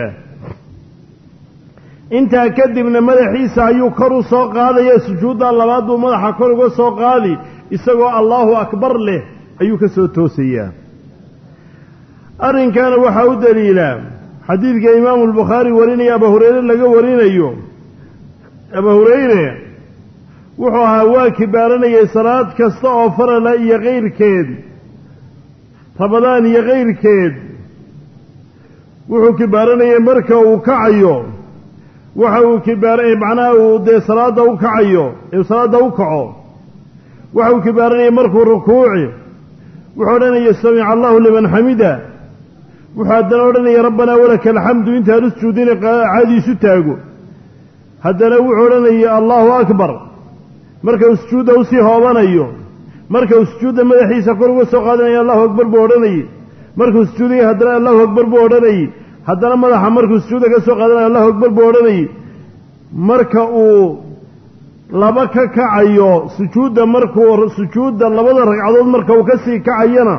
A: intaa kadibna madaxiisa ayuu kor u soo qaadaya sujuudda labaad buu madaxa kor uga soo qaadi isagoo allaahu akbar leh ayuu ka soo toosayaa arrinkaana waxaa u daliilaa xadiidka imaamu albukhaari warinaya aba hureyre laga warinayo aba hureyre wuxuu ahaa waa kibaaranayay salaad kasta oo farala iyo kayrkeed rabadaan iyo kayrkeed wuxuu kibaaranayay marka uu kacayo waxa uu kibaar macnaha uu dee salaadda u kacayo ee salaadda u kaco waxa uu kibaaranayay markuu rukuuci wuxuu odhanaya samica allahu liman xamida wuxuu haddana odhanaya rabbanaa walaka alxamdu intaanu sujuudina caadiisu taago haddana wuxuu odhanaya allahu akbar marka uu sujuudda usii hoobanayo marka uu sujuudda madaxiisa kor uga soo qaadanaya allahu akbar buu odhanayay markuu sujuudaya haddana allahu akbar buu odhanayay haddana madaxa markuu sujuudda ka soo qaadanaya allahu akbar buu odhanayay marka uu laba ka kacayo sujuudda markuu sujuudda labada ragcadood marka uu ka sii kacayana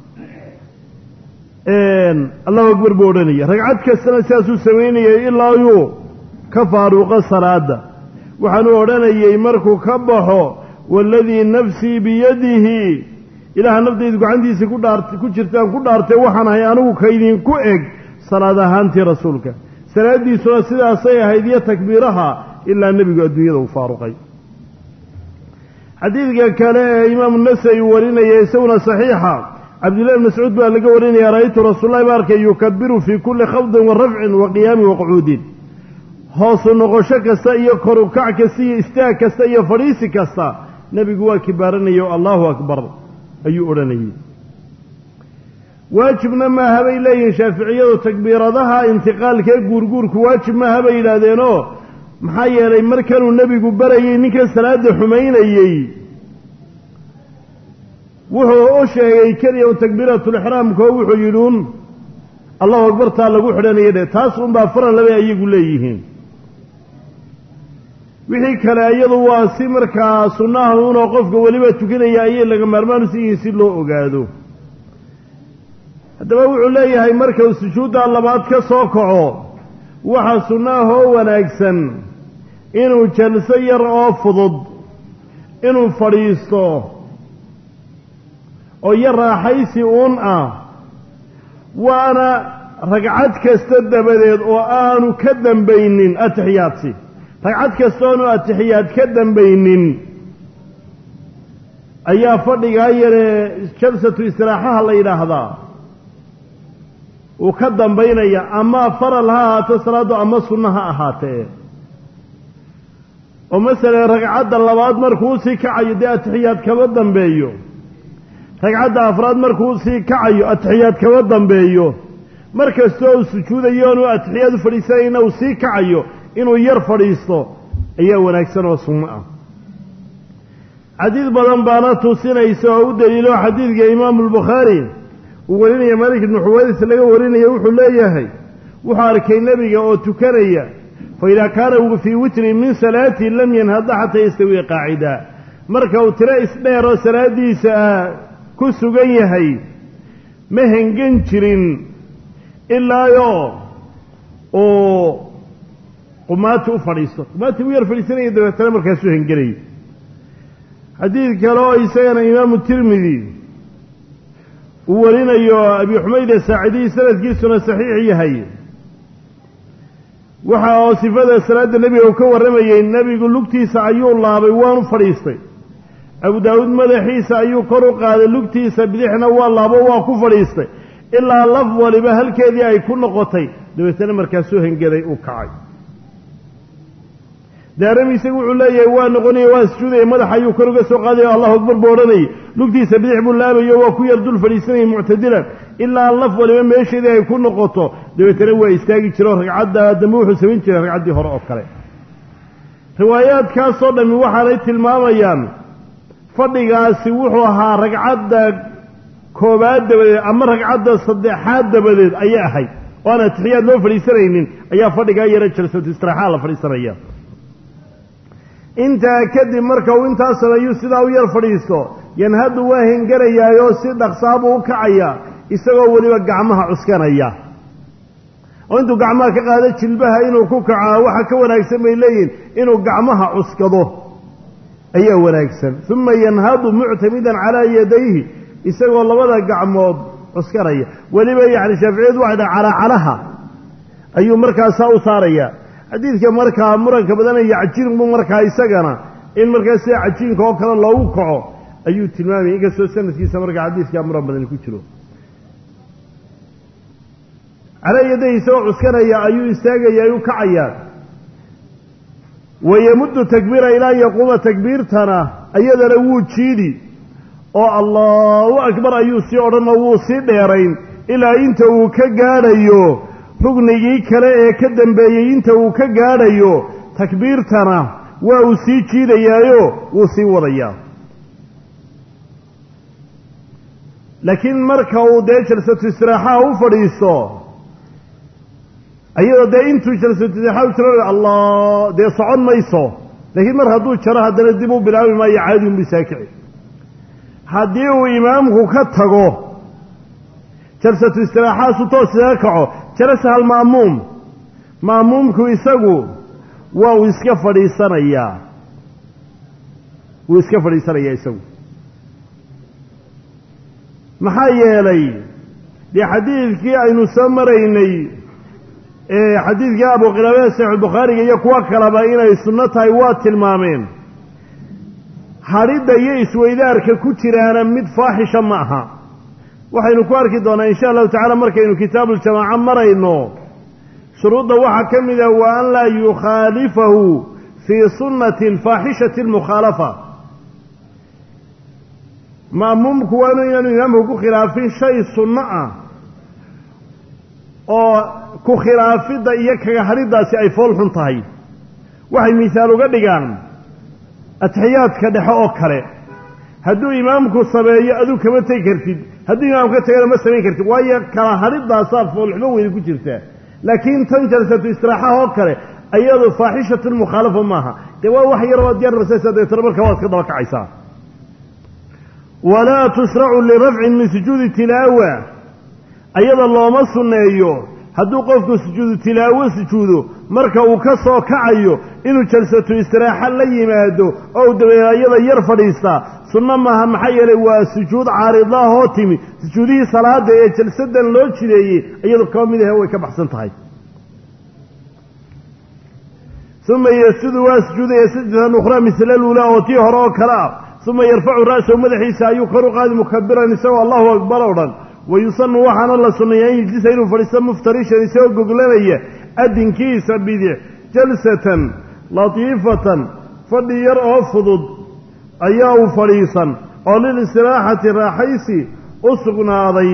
A: allahu akbar buu odhanaya ragcad kastana sidaasuu samaynayay ilaa yuu ka faaruuqo salaada waxaanuu odhanayay markuu ka baxo waaladii nafsii biyadihi ilaaha naftaydu gacantiisa ku dhaart ku jirtaan ku dhaartay waxaan ahay anigu kaydinku eg salaad ahaantii rasuulka salaaddiisuna sidaasay ahayd iyo takbiiraha ilaa nebigu adduunyada uu faaruqay xadiidka kale ee imaamu nasai warinaya isaguna saxiixa cabdillahi bn mascuud baa laga warinaya ra'aytu rasuulallahi ba arkay yukabiru fii kulli khafdin wa rafcin wa qiyaamin wa qucuudin hoosu noqosho kasta iyo korukac kasta iyo istaag kasta iyo fadhiisi kasta nebigu waa kibaaranaya o allahu akbar ayuu odhanayay waajibna maaha bay leeyihiin shaaficiyadu takbiiradaha intiqaalkee guurguurku waajib maaha bay yidhaahdeenoo maxaa yeelay markanuu nebigu barayay ninkan salaada xumaynayey wuxuu u sheegay keliya un takbiiratulixraamka oo wuxuu yidhi un allahu akbartaa lagu xidhanaya dhe taas unbaa faran labay ayagu leeyihiin wixii kale iyadu waa si markaa sunnaha unoo qofka weliba tukanaya ayay laga maarmaan usi yihiin si loo ogaado haddaba wuxuu leeyahay markau sujuudda labaad ka soo kaco waxa sunnahoo wanaagsan inuu jalso yar oo fudud inuu fadhiisto oo yar raaxaysi uun ah waana ragcad kasta dabadeed oo aanu ka dambaynin atixiyaadsi ragcad kasta oonu atixiyaad ka dambaynin ayaa fadhigaa yaree jalsatu istiraaxaha la yidhaahdaa uu ka dambaynaya ama faral ha ahaato salaaddu ama sunno ha ahaatee oo masalan ragcadda labaad markuu sii kacayo dee atixiyaad kama dambeeyo ragcadda afraad markuu sii kacayo atixiyaad kama dambeeyo mar kastoo uu sujuudayo oonu atixiyaad u fadhiisanayna uu sii kacayo inuu yar fadhiisto ayaa wanaagsan oo sunno ah xadiid badan baana tusinaysa oo u daliilo xadiidka imaamu albukhaari uu warinaya malik ibnu xuwaydis laga warinaya wuxuu leeyahay wuxuu arkay nebiga oo tukanaya fa idaa kaana fii witrin min salaatii lam yanhada xataa yastawiya qaacida marka uu tiro isdheeroo salaadiisa ah ku sugan yahay ma hengan jirin ilaayo uu qumaati u fadhiisto qumaati u yar fadhiisanaya dabeetana markaasuu hengelaya xadiid kale oo isagana imaamu tirmidi uu warinayo abi xumayd asaacidiy sanadkiisuna saxiix yahay waxa oo sifada salaadda nebiga uu ka warramayey nebigu lugtiisa ayuu laabay waanu fadhiistay abu daawuud madaxiisa ayuu kor u qaaday lugtiisa bidixna waa laabo waa ku fadhiistay ilaa laf waliba halkeedii ay ku noqotay dabeetana markaasuu hengeday uu kacay daarami isagu wuxuu leeyahay waa noqonaya waa sujuudaya madaxa ayuu kor uga soo qaadaya allahu akbar buu odhanayay lugtiisa bidix buu laabayo waa ku yar dul fadhiisanayay muctadilan ilaa laf waliba meesheedii ay ku noqoto dabeetana waa istaagi jiro ragcadda dambe wuxuu samayn jiray ragcaddii hore oo kale riwaayaadkaasoo dhammi waxaanay tilmaamayaan fadhigaasi wuxuu ahaa ragcadda koobaad dabadeed ama ragcadda saddexaad dabadeed ayay ahayd oo aan atixiyaad loo fadhiisanaynin ayaa fadhigaa yara jalsatu istiraaxaa la fadhiisanaya intaa kadib marka uu intaa sameeyuu sidaa u yar fadhiisto yanhadu waa hengarayaayoo si dhaqsaabuu u kacaya isagoo weliba gacmaha cuskanaya oo intuu gacmaha ka qaado jilbaha inuu ku kacaa waxa ka wanaagsan bay leeyihin inuu gacmaha cuskado ayaa wanaagsan uma yanhadu muctamidan calaa yadayhi isagoo labada gacmood cuskanaya weliba yacni shaaficiyadu waxay dhaha calaacalaha ayuu markaasaa u saaraya xadiidka markaa muranka badanaya cajiinku markaa isagana in markaa sida cajiinka oo kale loogu kaco ayuu tilmaamayay inkastoo sanadkiisa markaa xadiidkaa muran badani ku jiro calaa yadahi isagoo cuskanaya ayuu istaagaya ayuu kacayaa wayamuddu takbiira ilaa yaquuma takbiirtana iyadana wuu jiidi oo allahu akbar ayuu sii odhanoo wuu sii dheerayn ilaa inta uu ka gaadhayo rugnigii kale ee ka dambeeyey inta uu ka gaadhayo takbiirtana waa uu sii jiidayaayo wuu sii wadayaa laakiin marka uu dee jalsatu istiraaxaha u fadhiisto ayadoo dee intuu jalsatu istiraaxaha u jiro allah dee socon mayso laakiin mar hadduu jaro haddana dib u bilaabi maayo caadi unbu saakici haddii uu imaamku ka tago jalsatu istiraaxahaasu toos isaga kaco jalasa halma'muum ma'muumku isagu waa uu iska fadhiisanayaa wuu iska fadhiisanayaa isagu maxaa yeelay dee xadiidkii aynu soo maraynay ee xadiidkii abuqilaabada saxiixulbukhaariga iyo kuwo kaleba inay sunno tahay waa tilmaameen hadhidda iyo isweydaarka ku jiraana mid faaxisha ma aha waxaynu ku arki doonaa insha allahu tacala markaynu kitaabuljamaaca marayno shuruudda waxaa ka mid ah wa an laa yukhaalifahu fii sunnatin faaxishati almukhaalafa ma'muumku waa inu inaanu imaamku ku khilaafin shay sunno ah oo ku khilaafidda iyo kaga hadhiddaasi ay fool xun tahay waxay misaal uga dhigaan atixiyaadka dhexe oo kale hadduu imaamku sameeyo aduu kama tegi kartid hadduu imaamka tagana ma samayn kartid waayo kala hadhidaasaa foolxumo weyda ku jirtaa laakiin tan jalsatu istiraaxaha oo kale iyadu faaxishatun mukhaalafa maaha dee waa wax yar waad yararsanaysaa dabeetana markaa waad ka daba kacaysaa walaa tushracu lirafcin min sujuudi tilaawa ayada looma sunneeyo hadduu qofku sujuudu tilaawo sujuudo marka uu ka soo kacayo inuu jalsatu istiraaxa la yimaado oo dabeed ayada yar fadhiistaa sunno maaha maxaa yeelay waa sujuud caaridaahoo timi sujuudihii salaada ee jalsadan loo jideeyey iyadu kaba mid ahe way ka baxsan tahay uma yasjudu waa sujuudaya sajdatan ukhraa misla luulaa oo tii hore oo kale ah uma yarfacu ra'sahu madaxiisa ayuu kor u qaadi mukabiran isagoo allahu akbar oo dhan wayusanu waxaana la sunneeya an yijlisa inuu fadhiisto muftarishan isagoo goglanaya adinkiisa bidic jalsatan latiifatan fadhi yar oo fudud ayaa uu fadhiisan oo lilistiraaxati raaxaysi u sugnaaday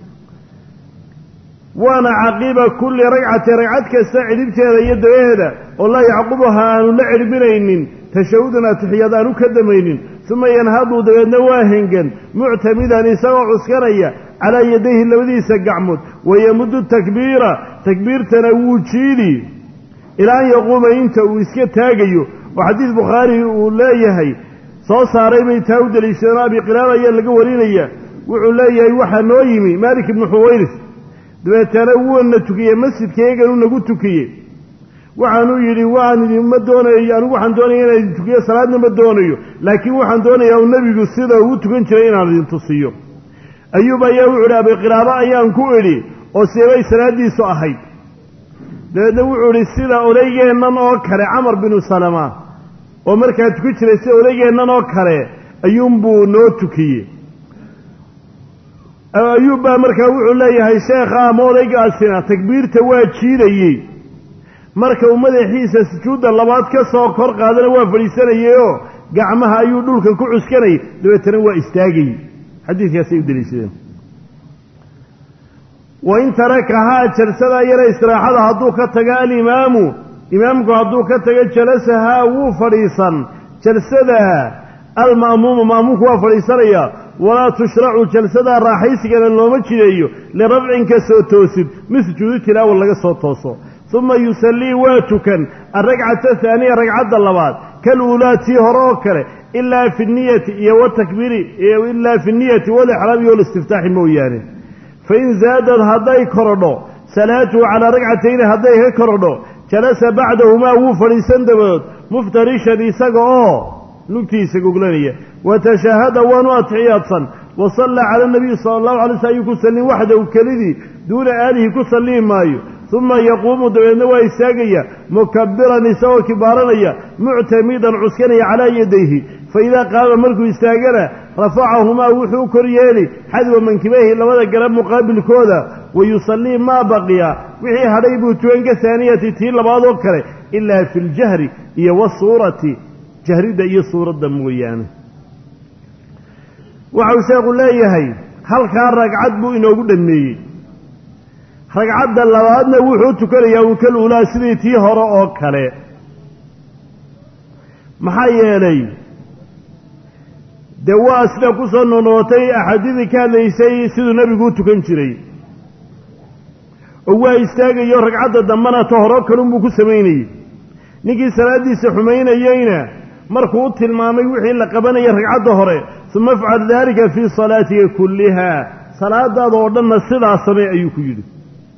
A: waana caqiba kulli ragcati ragcad kasta cidhibteeda iyo dabaheeda oo laa yacqubuha aanu la cidhbinaynin tashahudun atixyaad aanu ka damaynin uma yanhadu dabeedna waa hengan muctamidan isagoo cuskanaya calaa yadayhi labadiisa gacmood wayamuddu takbiira takbiirtana wuu jiidi ilaa an yaquuma inta uu iska taagayo oo xadiid bukhaari uu leeyahay soo saaray bay taa u deliishadeen abi qilaaba ayaa laga warinaya wuxuu leeyahay waxaa noo yimi maalik ibnu xuwayris dabeetana wuuna tukiyey masjidkayaganuu nagu tukiyey waxaanuu yidhi waan idinma doonayo anigu waxaan doonaya inaan idin tukiyo salaadna ma doonayo laakiin waxaan doonayaa u nebigu sida uu tukan jiray inaan idin tusiyo ayuub ayaa wuxuu idhi abiqilaabo ayaan ku idhi oo seebay salaaddiisu ahayd dabeedna wuxuu idhi sida odaygeennan oo kale camar binu salama oo markaa tuki jiray sida odaygeennan oo kale ayuunbuu noo tukiyey ayuub baa markaa wuxuu leeyahay sheekha ama odaygaasina takbiirta waa jiidayey marka uu madaxiisa sujuudda labaad ka soo kor qaadana waa fadhiisanayeyoo gacmaha ayuu dhulka ku cuskanayay dabeetana waa istaagayey xadiidkaasay u deliishadeen wain tarakahaa jalsadaa yara istiraaxada hadduu ka tago alimaamu imaamku hadduu ka tago jalasahaa wuu fadhiisan jalsada alma'muumu ma'muumku waa fadhiisanaya walaa tushracu jalsadaa raaxaysigana looma jideeyo lirafcin ka soo toosid min sujuudi tilaawa laga soo tooso uma yusallii waa tukan alragcata haaniya ragcadda labaad kaluulaa tii hore oo kale ilaa fi niyati iyo watakbiiri ilaa fi niyati walixraami walistiftaaxi mooyaane fain zaadad hadday korodho salaatuhu calaa ragcatayni hadday ka korodho jalasa bacdahumaa wuu fadhiisan dabadood muftarishan isaga oo lugtiisa goglanaya watashahada waanu atixiyaadsan wa sallaa cala nabiyi sala allahu alay sl ayuu ku sallin waxdahu kelidii duuna aalihi ku sallihi maayo uma yaquumu dabeedna waa istaagaya mukabiran isagoo kibaaranaya muctamidan cuskanaya calaa yadayhi faidaa qaama markuu istaagana rafacahumaa wuxuu kor yeeli xadwa mankibayhi labada garab muqaabilkooda wa yusallii maa baqiya wixii hadhay buu tukan ka haaniyati tii labaad oo kale ilaa fi ljahri iyo wasuurati jahridda iyo suuradda mooyaane waxau sheekhu leeyahay halkaa ragcad buu inoogu dhammeeyey ragcadda labaadna wuxuu tukanayaa un kal uulaa sidii tii hore oo kale maxaa yeelay dee waa sida ku soo noqnoqotay axaadiidii ka hadlaysay siduu nebigu u tukan jiray oo waa istaagayo ragcadda dambena ta horo kalunbuu ku samaynayey ninkii salaaddiisa xumaynayeyna markuu u tilmaamay wixii la qabanaya ragcadda hore uma afcal daalika fii salaatika kulliha salaadaada oo dhanna sidaa samee ayuu ku yidhi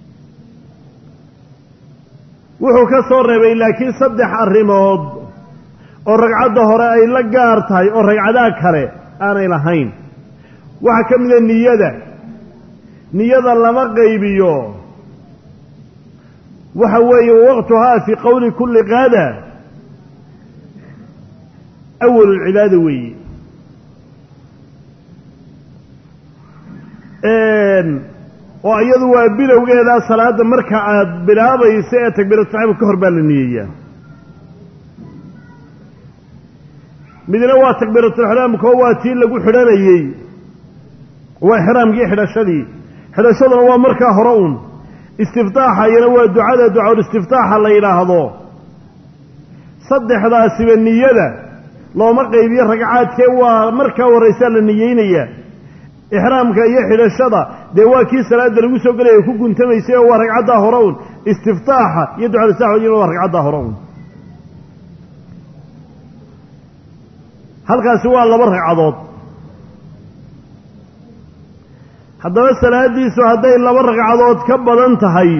A: wuxuu ka soo reebay laakiin saddex arrimood oo ragcadda hore ay la gaar tahay oo ragcadaha kale aanay lahayn waxaa ka mida niyada niyada lama qaybiyo waxa weeye waqtuhaa fii qowli kulli qaada awal lcibaada weeye oo iyadu waa bilowgeeda salaada marka aad bilaabayso ee takbiiratuxraam ka hor baa la niyeeyaa midna waa takbiiratulixraamka oo waa tii lagu xidhanayey waa ixraamkii xidhashadii xidhashaduna waa markaa hore un istiftaaxa iyana waa ducada ducaul istiftaaxa la yidhaahdo saddexdaasiba niyada looma qaybiyo ragcaadkee waa markaa horraysaa la niyeynayaa ixraamka iyo xidhashada dee waa kii salaada lagu soo gelaya ku guntamaysay oo waa ragcaddaa hore un
B: istiftaaxa iyo ducalistaxoodina waa ragcaddaa hore un halkaasi waa laba ragcadood haddaba salaadiisu hadday laba ragcadood ka badan tahay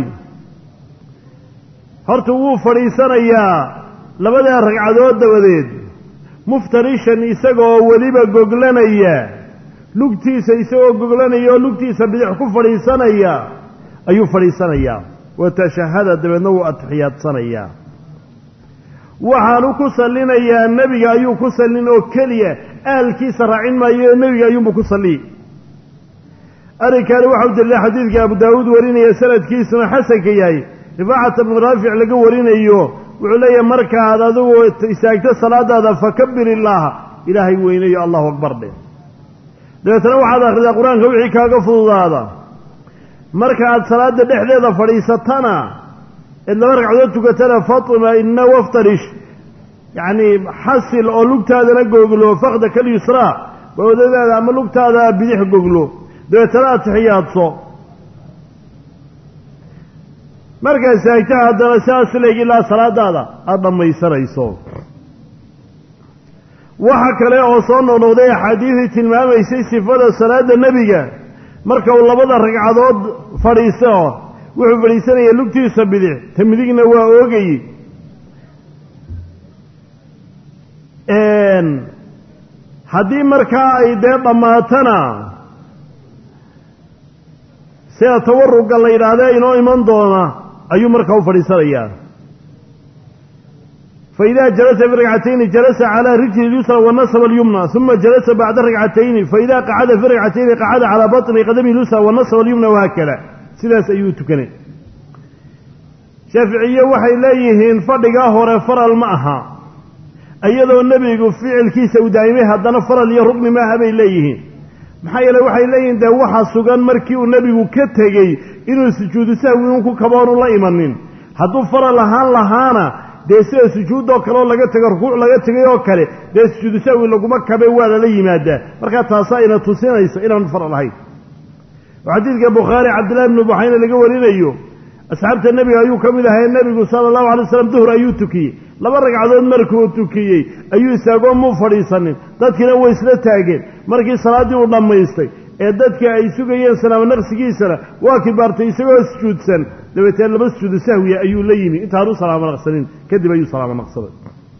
B: horta wuu fadhiisanayaa labadaa ragcadood dabadeed muftarishan isagoo weliba goglanaya lugtiisa isagoo goglanaya oo lugtiisa bidix ku fadhiisanaya ayuu fadhiisanayaa wa tashahada dabeedna wuu atixiyaadsanayaa waxaanu ku sallinayaa nebiga ayuu ku sallin oo keliya aalkiisa raacin maayo nebiga ayuunbu ku salliyi arrinkaani waxau daliilay xadiidka abu daawuud warinaya sanadkiisuna xasanka yahay rifaacata bnu raafic laga warinayo wuxuu leeyahay markaad adigu istaagto salaadaada fakabir illaaha ilaahay weynayo allahu akbar dhe dabeetana waxaad akhridaa qur-aanka wixii kaaga fududaada marka aad salaada dhexdeeda fadhiisatana eed laba ragcadood tukatana fatima ina waftarish yacni xasil oo lugtaadana goglo fakda kalyusraa bawdadaada ama lugtaada bidix goglo dabeetana atixiyaadso markaad saagtaha haddana sidaas leeg ilaa salaadaada aada dhammaysanayso waxa kale oo soo noqnoqday axaadiidii tilmaamaysay sifada salaada nebiga marka uu labada ragcadood fadhiisto wuxuu fadhiisanaya lugtiisa bidix ta midigna waa oogay haddii markaa ay dee dhammaatana sida tawaruga la yidhaahde inoo iman doona ayuu markaa u fadhiisanayaa fa idaa jalasa fi ragcatayni jalasa calaa rijli lyusra wanasaba alyumna uma jalasa bacda ragcatayni faida qacada fi ragcatayni qacada calaa baطni qadami lyusra wanasaba alyumna wahaakada sidaas ayuu tukanay shaaficiye waxay leeyihiin fadhigaa hore faral ma aha iyadoo nebigu ficilkiisa uu daa'imay haddana faral iyo rugni maaha bay leeyihiin maxaa yeele waxay leeyihiin dee waxa sugan markii uu nebigu ka tegey inuu sujuudu sahwi un ku kaboonu la imanin hadduu faral ahaan lahaana dee sida sujuudoo kale oo laga tego rukuuc laga tegay oo kale dee sujuudu sahwi laguma kabe waa lala yimaadaa markaa taasaa ina tusinaysa inaanu faral ahayn oo xadiidka bukhaari cabdillahi bnu buxayne laga warinayo asxaabta nebiga ayuu ka mid ahay nebigu sala allahu alay waslam duhur ayuu tukiyey laba ragcadood markuu tukiyey ayuu istaagoo muu fadhiisanin dadkiina way isla taageen markii salaaddii uu dhammaystay ee dadka ay sugayeen salaamo naqsigiisana waa kibaartay isagoo sujuudsan dabeetee laba sujuudu sahwiya ayuu la yimi intaanu salaamo naqsanin kadib ayuu salaamo naqsaday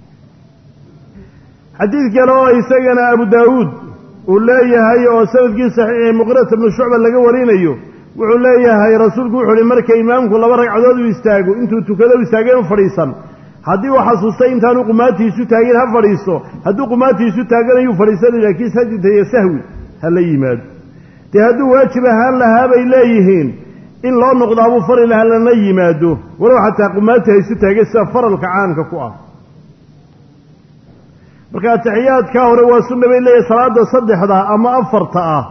B: xadiid kale oo isagana abu daawuud uu leeyahay oo sanadkii saxiixi muqirata bnu shucba laga warinayo wuxuu leeyahay rasuulku wuxu uhi marka imaamku laba ragcadood uu istaago intuu tukado u istaagay u fadhiisan haddii uu xasuustay intaanu qumaatiisu taagin ha fadhiisto hadduu qumaatiisu taaganayuu fadhiisanay laakiin sajidaya sahwi ha la yimaado dee hadduu waajib ahaan lahaa bay leeyihiin in loo noqdaabuu fari laha lana yimaado walow xataa qumaati ha isu taagay sida faralka caamka ku ah marka atixiyaadkaa hore waa sunna bay leeyahay salaada saddexda ama afarta ah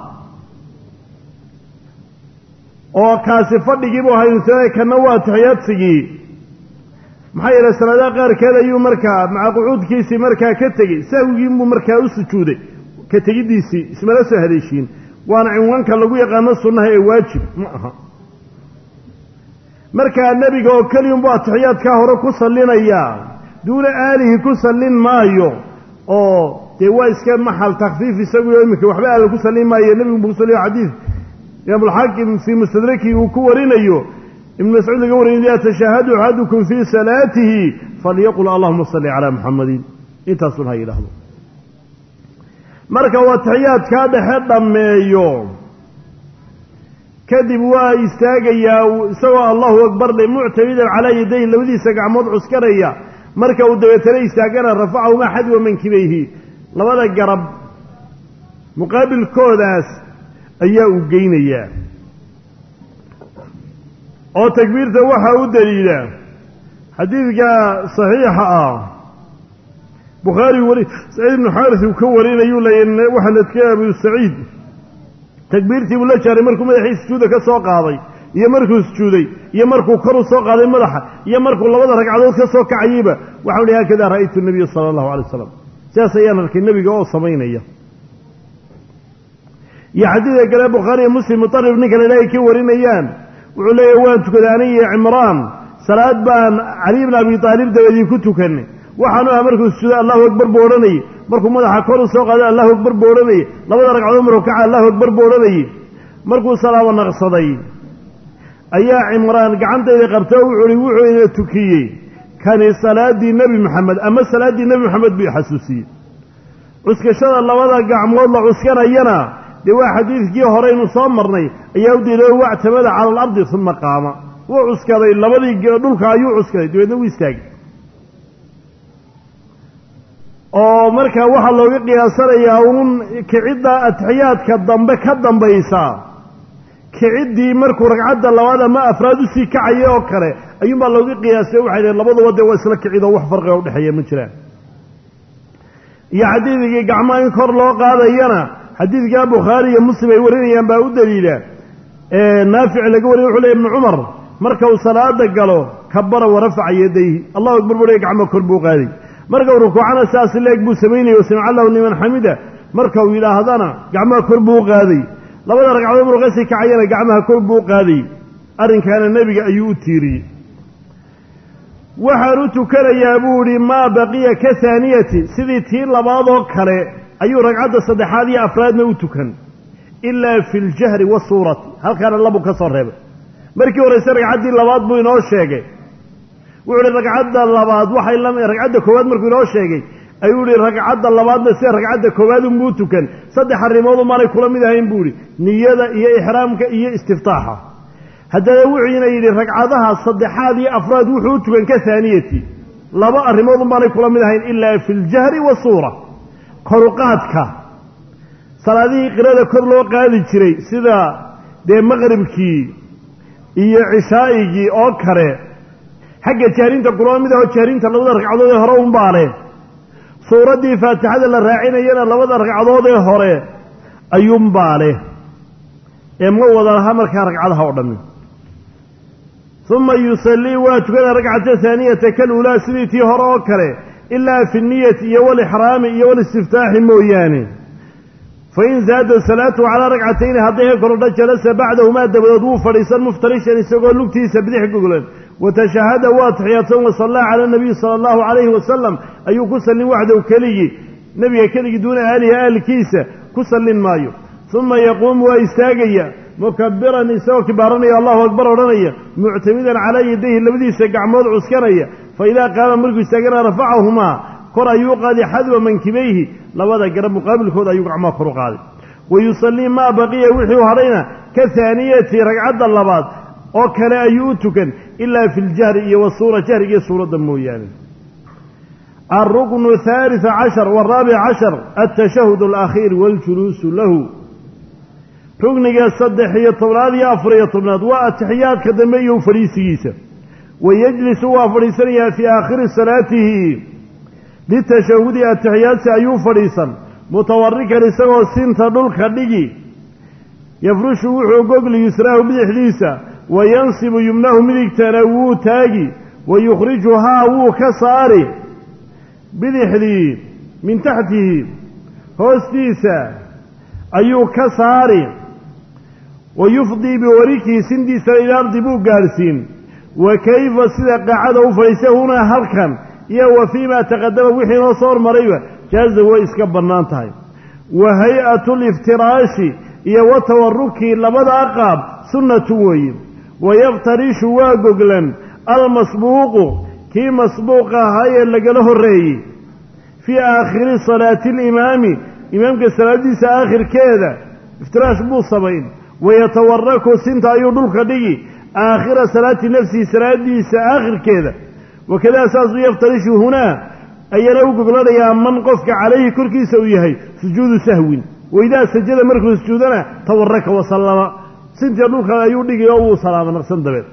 B: oo kaasi fadhigiibuu haynsana kanna waa atixiyaadsigii maxaa yeelay salaadaha qaarkeed ayuu markaa maca qucuudkiisii markaa ka tegey sahwigiinbuu markaa u sujuuday ka tegiddiisii ismala soo haleeshiin waana cinwaanka lagu yaqaano sunnaha ee waajib ma aha markaa nebiga oo keliyunbuu atixiyaadkaa hore ku sallinayaa duuna aalihi ku sallin maayo oo dee waa iska maxal takfiif isaguyo iminka waxba aala ku sallin maayo nebigu ku salliyo xadiid imaamulxaakim fii mustadraki uu ku warinayo ibnu mascuud laga wariyay idaa tashaahadu axadukum fii salaatihi falyaqul allahuma salli calaa muxamadin intaasun ha yidhaahdo marka uu atixiyaadkaa dhexe dhammeeyo kadib waa istaagayaa isagoo allahu akbar le muctamidan calaa yadayhi labadiisa gacmood cuskanaya marka uu dabeetana istaagana rafacahumaa xadwa mankibayhi labada garab muqaabilkoodaas ayaa uu geynayaa oo takbiirta waxaa u daliila xadiidka saxiixa ah bukhaari wari saciid ibnu xaaris uu ka warinayuu leeya waxaa ladkay abu saciid takbiirtii buu la jaaray markuu madaxii sujuuda ka soo qaaday iyo markuu sujuuday iyo markuu kor u soo qaaday madaxa iyo markuu labada ragcadood ka soo kacayeyba waxau hi haakadaa ra'aytu nabiya sala allahu alay wasalam sidaas ayaan arkay nebiga oo samaynaya iyo xadiidka kale bukhaari iyo muslim mutarib ninka la ilaahay ka warinayaan wuxuu leeyahy waan tukaday aniga iyo cimraan salaad baan cali bn abi aalib dabadii ku tukanay waxaanu aha markuu sujuuday allahu akbar buu odhanayey markuu madaxa kor u soo qaaday allahu akbar buu odhanayey labada ragcadood markuu kaca allahu akbar buu odhanayey markuu salaamo naqsaday ayaa cimraan gacantayda qabta oo wuxuu ihi wuxuu ina tukiyey kani salaaddii nebi moxamed ama salaaddii nebi moxamed buu xasuusiyey cuskashada labada gacmood la cuskanayana dee waa xadiidkii horeynu soo marnay ayaa u diiday wactamada cala alardi uma qaama wuu cuskaday labadii dhulka ayuu cuskaday dabeedna wuu istaagay oo markaa waxaa looga qiyaasanayaa uun kicidda atixiyaadka dambe ka dambaysa kiciddii markuu ragcadda labaad ama afraad usii kacaya oo kale ayuunbaa looga qiyaasay waxay dhaheen labaduba dee waa isla kicid oo wax farqiga udhexeeya ma jiraan iyo xadiidkii gacmaha in kor loo qaadayana xadiidkaa bukhaari iyo muslim ay warinayaan baa u daliila naafic laga wariya wuxuu ley ibnu cumar marka uu salaada galo kabara warafaca yadayhi allahu akbar buu gacmo kor buu qaaday marka uu rukuucana saas leeg buu samaynayay wasamica allahu liman xamida marka uu yidhaahdana gacmaha kor buu qaaday labada ragcadood maruu kasii kacayana gacmaha kor buu qaaday arrinkaana nebiga ayuu u tiiriyey waxaan u tukanayaa buu idhi maa baqiya ka haaniyati sidii tii labaadoo kale ayuu ragcadda saddexaad iyo afraadna u tukan ilaa fi ljahri wasuurati halkaana labuu ka soo reebay markii horeyse ragcaddii labaad buu inoo sheegay wuxuu ihi ragcadda labaad waxay la ragcadda koowaad markuu inoo sheegay ayuu ihi ragcadda labaadna sida ragcadda koowaad unbuu tukan saddex arrimood umaanay kula mid ahayn buu ihi niyada iyo ixraamka iyo istiftaaxa haddana wuxuuna yidhi ragcadaha saddexaad iyo afraad wuxuu u tukan ka haaniyati laba arrimood unbaanay kula mid ahayn ilaa fi ljahri wasuura koruqaadka salaadihii qirada kor loo qaadi jiray sida dee maqribkii iyo cishaa'igii oo kale xagga jahrinta kulama mid aho jahrinta labada ragcadood ee hore unbaa leh suuraddii faatixada la raacinayana labada ragcadood ee hore ayuunbaa leh ee ma wada laha markaa ragcadaha oo dhammi uma yusallii waa tukana ragcata haaniyata kaluulaa sidii tii hore oo kale ilaa fi niyati iyo walixraami iyo walistiftaaxi mooyaane fain zaada salaatuhu calaa ragcatayni hadday ka korodha jalasa bacdahumaa dabadood wuu fadhiisan muftarishan isagoo lugtiisa bidix goglan watashahada waa taxiyaadsan wasallaa cala nabiyi sala allahu calayhi wasalam ayuu ku sallin waxdow keligii nebiga keligii duuna aalihi aalkiisa ku sallin maayo uma yaquumu waa istaagaya mukabiran isagoo kibaaranaya allahu akbar odhanaya muctamidan calaa yadayhi labadiisa gacmood cuskanaya fa idaa qaama markuu istaagana rafacahumaa kor ayuu qaaday xadwa mankibayhi labada garab muqaabilkooda ayuu gacmaha kor u qaaday wa yusallii maa baqiya wixii hadhayna ka haaniyati ragcadda labaad oo kale ayuu u tukan ilaa fi ljahri iyo wasuura jahriga iyo suuradda mooyaane alruknu haalitث cashar waraabic cashar altashahud alakhiir waاljuluusu lahu rugniga saddex iyo tobnaad iyo afar iyo tobnaad waa atixiyaadka dambe iyo fadhiisigiisa wayejlisu waa fadhiisanayaa fii aakhiri salaatihi litashahudi atixiyaadsi ayuu fadhiisan mutawarikan isagoo sinta dhulka dhigi yafrushu wuxuu gogli yusraahu bidixdiisa wa yansibu yumnahu midigtana wuu taagi wa yukhrijuhaa wuu ka saari bidixdii min taxtihi hoostiisa ayuu ka saari wa yufdii biwarikihi sindiisana ila ardi buu gaadhsiin wa kayfa sida qaacada u fadhiistay hunaa halkan iyo wa fii ma taqadama wixii noo soo hormarayba jaaza way iska bannaan tahay wa hay-atu liftiraashi iyo wa tawaruki labadaa qaab sunnatu weeye wayaftarishu waa goglan almasbuuqu kii masbuuq ahaa ee lagala horreeyey fii aakhiri salaati alimaami imaamka salaadiisa aakhirkeeda iftiraash buu samayn wayatawaraku sinta ayuu dhulka dhigi aakhira salaati nafsihi salaadiisa aakhirkeeda wakadaa saasuu yaftarishu hunaa ayana u goglanayaa man qofka calayhi korkiisa uu yahay sujuudu sahwin waidaa sajada markuu sujuudana tawaraka wasallama sintii dhulka ayuu dhigi oo wuu salaama naqsan dabeed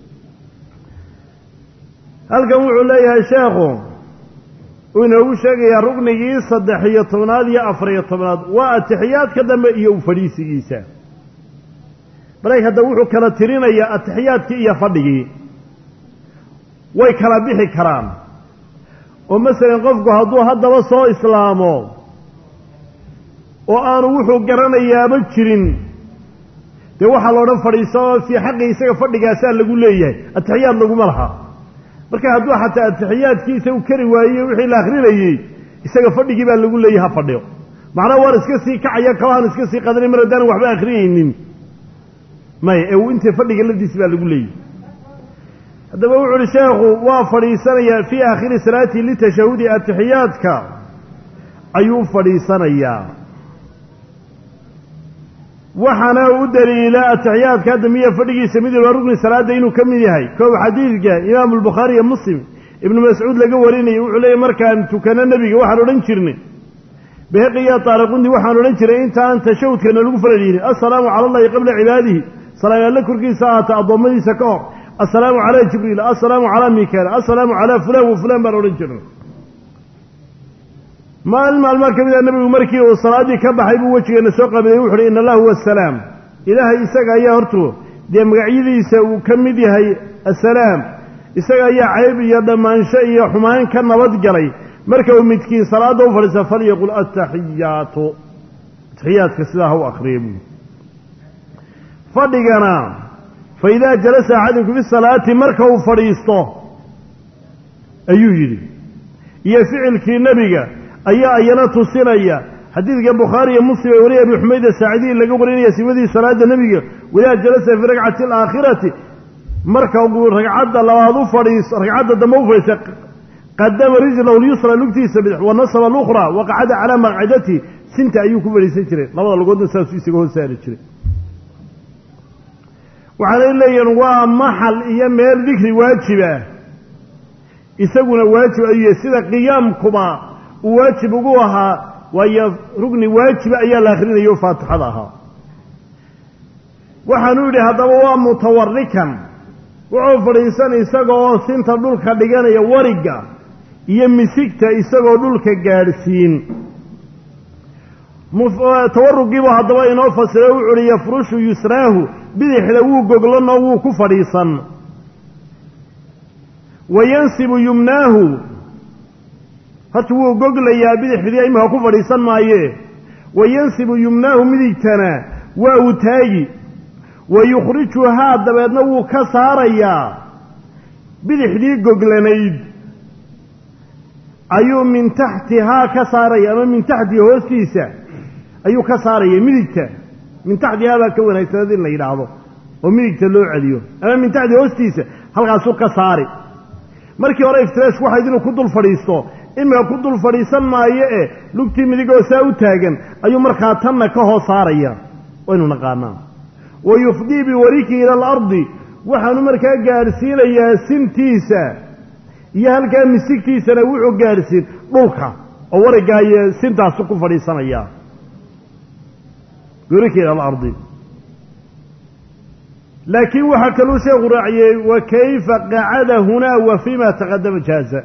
B: halkan wuxuu leeyahay sheekhu uu inoogu sheegayaa ruknigii saddex iyo tobnaad iyo afar iyo tobnaad waa atixiyaadka dambe iyo u fadhiisigiisa marayk hadda wuxuu kala tirinayaa atixiyaadkii iyo fadhigii way kala bixi karaan oo masalan qofku hadduu haddaba soo islaamo oo aanu wuxuu garanayaaba jirin dee waxaa la odhan fadhiiso fii xaqi isaga fadhigaasaa lagu leeyahay atixiyaad laguma laha marka hadduu xataa atixiyaadkiisa u kari waaye wixii la akrinayey isaga fadhigii baa lagu leeyahy ha fadhiyo macnaha waan iska sii kacaya kabahan iska sii qadanay mar haddaanan waxba akrinaynin maya ee uu inta fadhiga lafdiisi baa lagu leeyahy haddaba wuxu uhi sheekhu waa fadhiisanayaa fii aakhiri salaatihi litashahudi atixiyaadka ayuu fadhiisanayaa waxaana u daliila atixiyaadka hadda miya fadhigiisa mid walba rugni salaada inuu ka mid yahay koob xadiidka imaamu albukhaari iyo muslim ibnu mascuud laga warinayay wuxuu leeyay markaan tukano nebiga waxaan odhan jirnay beheqiya taariqundi waxaan odhan jiray intaan tashahudkana lagu falal yihin assalaamu cala allahi qabla cibaadihi salaam alle korkiisa ahaata addoommadiisa ka hor assalaamu calaa jibriil assalaamu calaa mikael assalaamu calaa fulaan wa fulaan baan odhan jirnay maalin maalmaa ka mid a nebigu markii uu salaaddii ka baxay buu wejigeena soo qabiday wuxu uhi ina allah huwa asalaam ilaahay isaga ayaa hortu dee magacyadiisa uu ka mid yahay assalaam isaga ayaa cayb iyo dhammaansho iyo xumaan ka nabadgalay marka uu midkiin salaadda u fadhiista falyaqul ataxiyaatu ataxiyaadka sidaa ha u akriya buui fadhigana fa idaa jalasa axadukum fi salaati marka uu fadhiisto ayuu yidhi iyo ficilkii nebiga ayaa ayana tusinaya xadiidka bukhaari iyo muslim ee wariya abi xumayd asaacidiyi laga warinaya sifadii salaada nebiga wadaa jalasa fii ragcati alaakhirati marka uu ragcadda labaad u fadhiisto ragcadda dambe u fadhiista qadama rijlahu lyusra lugtiisa bidix wa nasaba alukhra waqacada calaa maqcidatihi sinta ayuu ku fadhiisan jiray labada lugoodna saasuu isaga hoos saari jiray waxaanay leeyihiin waa maxal iyo meel dikri waajiba isaguna waajib ayuu yahay sida qiyaamkuba uu waajib ugu ahaa waayo rugni waajiba ayaa la akhrinayo faatixada ahaa waxaanu yidhi haddaba waa mutawarikan wuxuu fadhiisan isagoo sinta dhulka dhiganaya warigga iyo misigta isagoo dhulka gaadhsiin tawarugiibu haddaba inoo fasiro wuxu uhi yafrushu yusraahu bidixda wuu goglanoo wuu ku fadhiisan wa yansibu yumnaahu horta wuu goglayaa bidixdii imika ku fadhiisan maaye wa yansibu yumnaahu midigtana waa uu taagi wa yukhrijuhaa dabeedna wuu ka saarayaa bidixdii goglanayd ayuu min taxtihaa ka saaraya ama min taxtihi hoostiisa ayuu ka saaraya midigta min taxtihaa baa ka wanaagsanad in la yidhaahdo oo midigta loo celiyo ama min taxti hoostiisa halkaasuu ka saari markii hore iftiraash waxayd inuu ku dul fadhiisto imika ku dul fadhiisan maayo e lugtii midigoo saa u taagan ayuu markaa tanna ka hoos saaraya waynu naqaanaa wa yufdii biwarikihi ila alardi waxaanu markaa gaadhsiinayaa sintiisa iyo halkaa misigtiisana wuxuu gaadhsiin dhulka oo wariggaa iyo sintaasu ku fadhiisanaya biwarikihi ila alardi laakiin waxaa kaluu sheekhu raaciyey wa kayfa qacada hunaa wa fima taqadama jaaza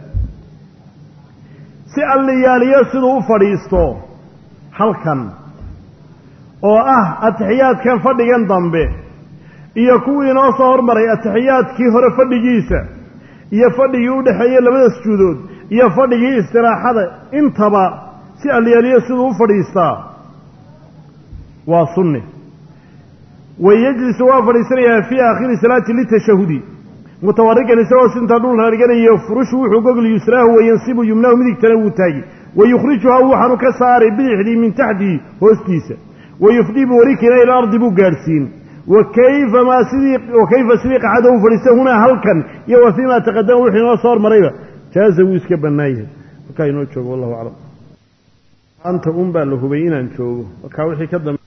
B: si alliyaaliyo siduu u fadhiisto halkan oo ah atixiyaadkan fadhigan dambe iyo kuwii inoo soo hormaray atixiyaadkii hore fadhigiisa iyo fadhigii u dhexeeyey labada sujuudood iyo fadhigii istiraaxada intaba si alliyaaliyo siduu u fadhiistaa waa sunni wayajlisu waa fadhiisanayaa fii aakhiri salaati litashahudi mutawarikan isagoo sinta dhulka dhiganayo furushu wuxuu gogli yusraahu wayansibu yumnaahu midigtana wuu taagi wayukhrijuhaa waxaanu ka saaray bidixdii min taxtihi hoostiisa wayufdii biwarikina ila ardi buu gaadhsiin wakayfa maa sidii wakayfa sidii qacada u fadhiista hunaa halkan iyo wa fiimaa taqadama wuxuu inoo soo hormarayba jaaza wuu iska bannaan yahay markaa inoo joogo wallahu aclam anta un baa la hubay inaan joogo markaa wixii ka dambe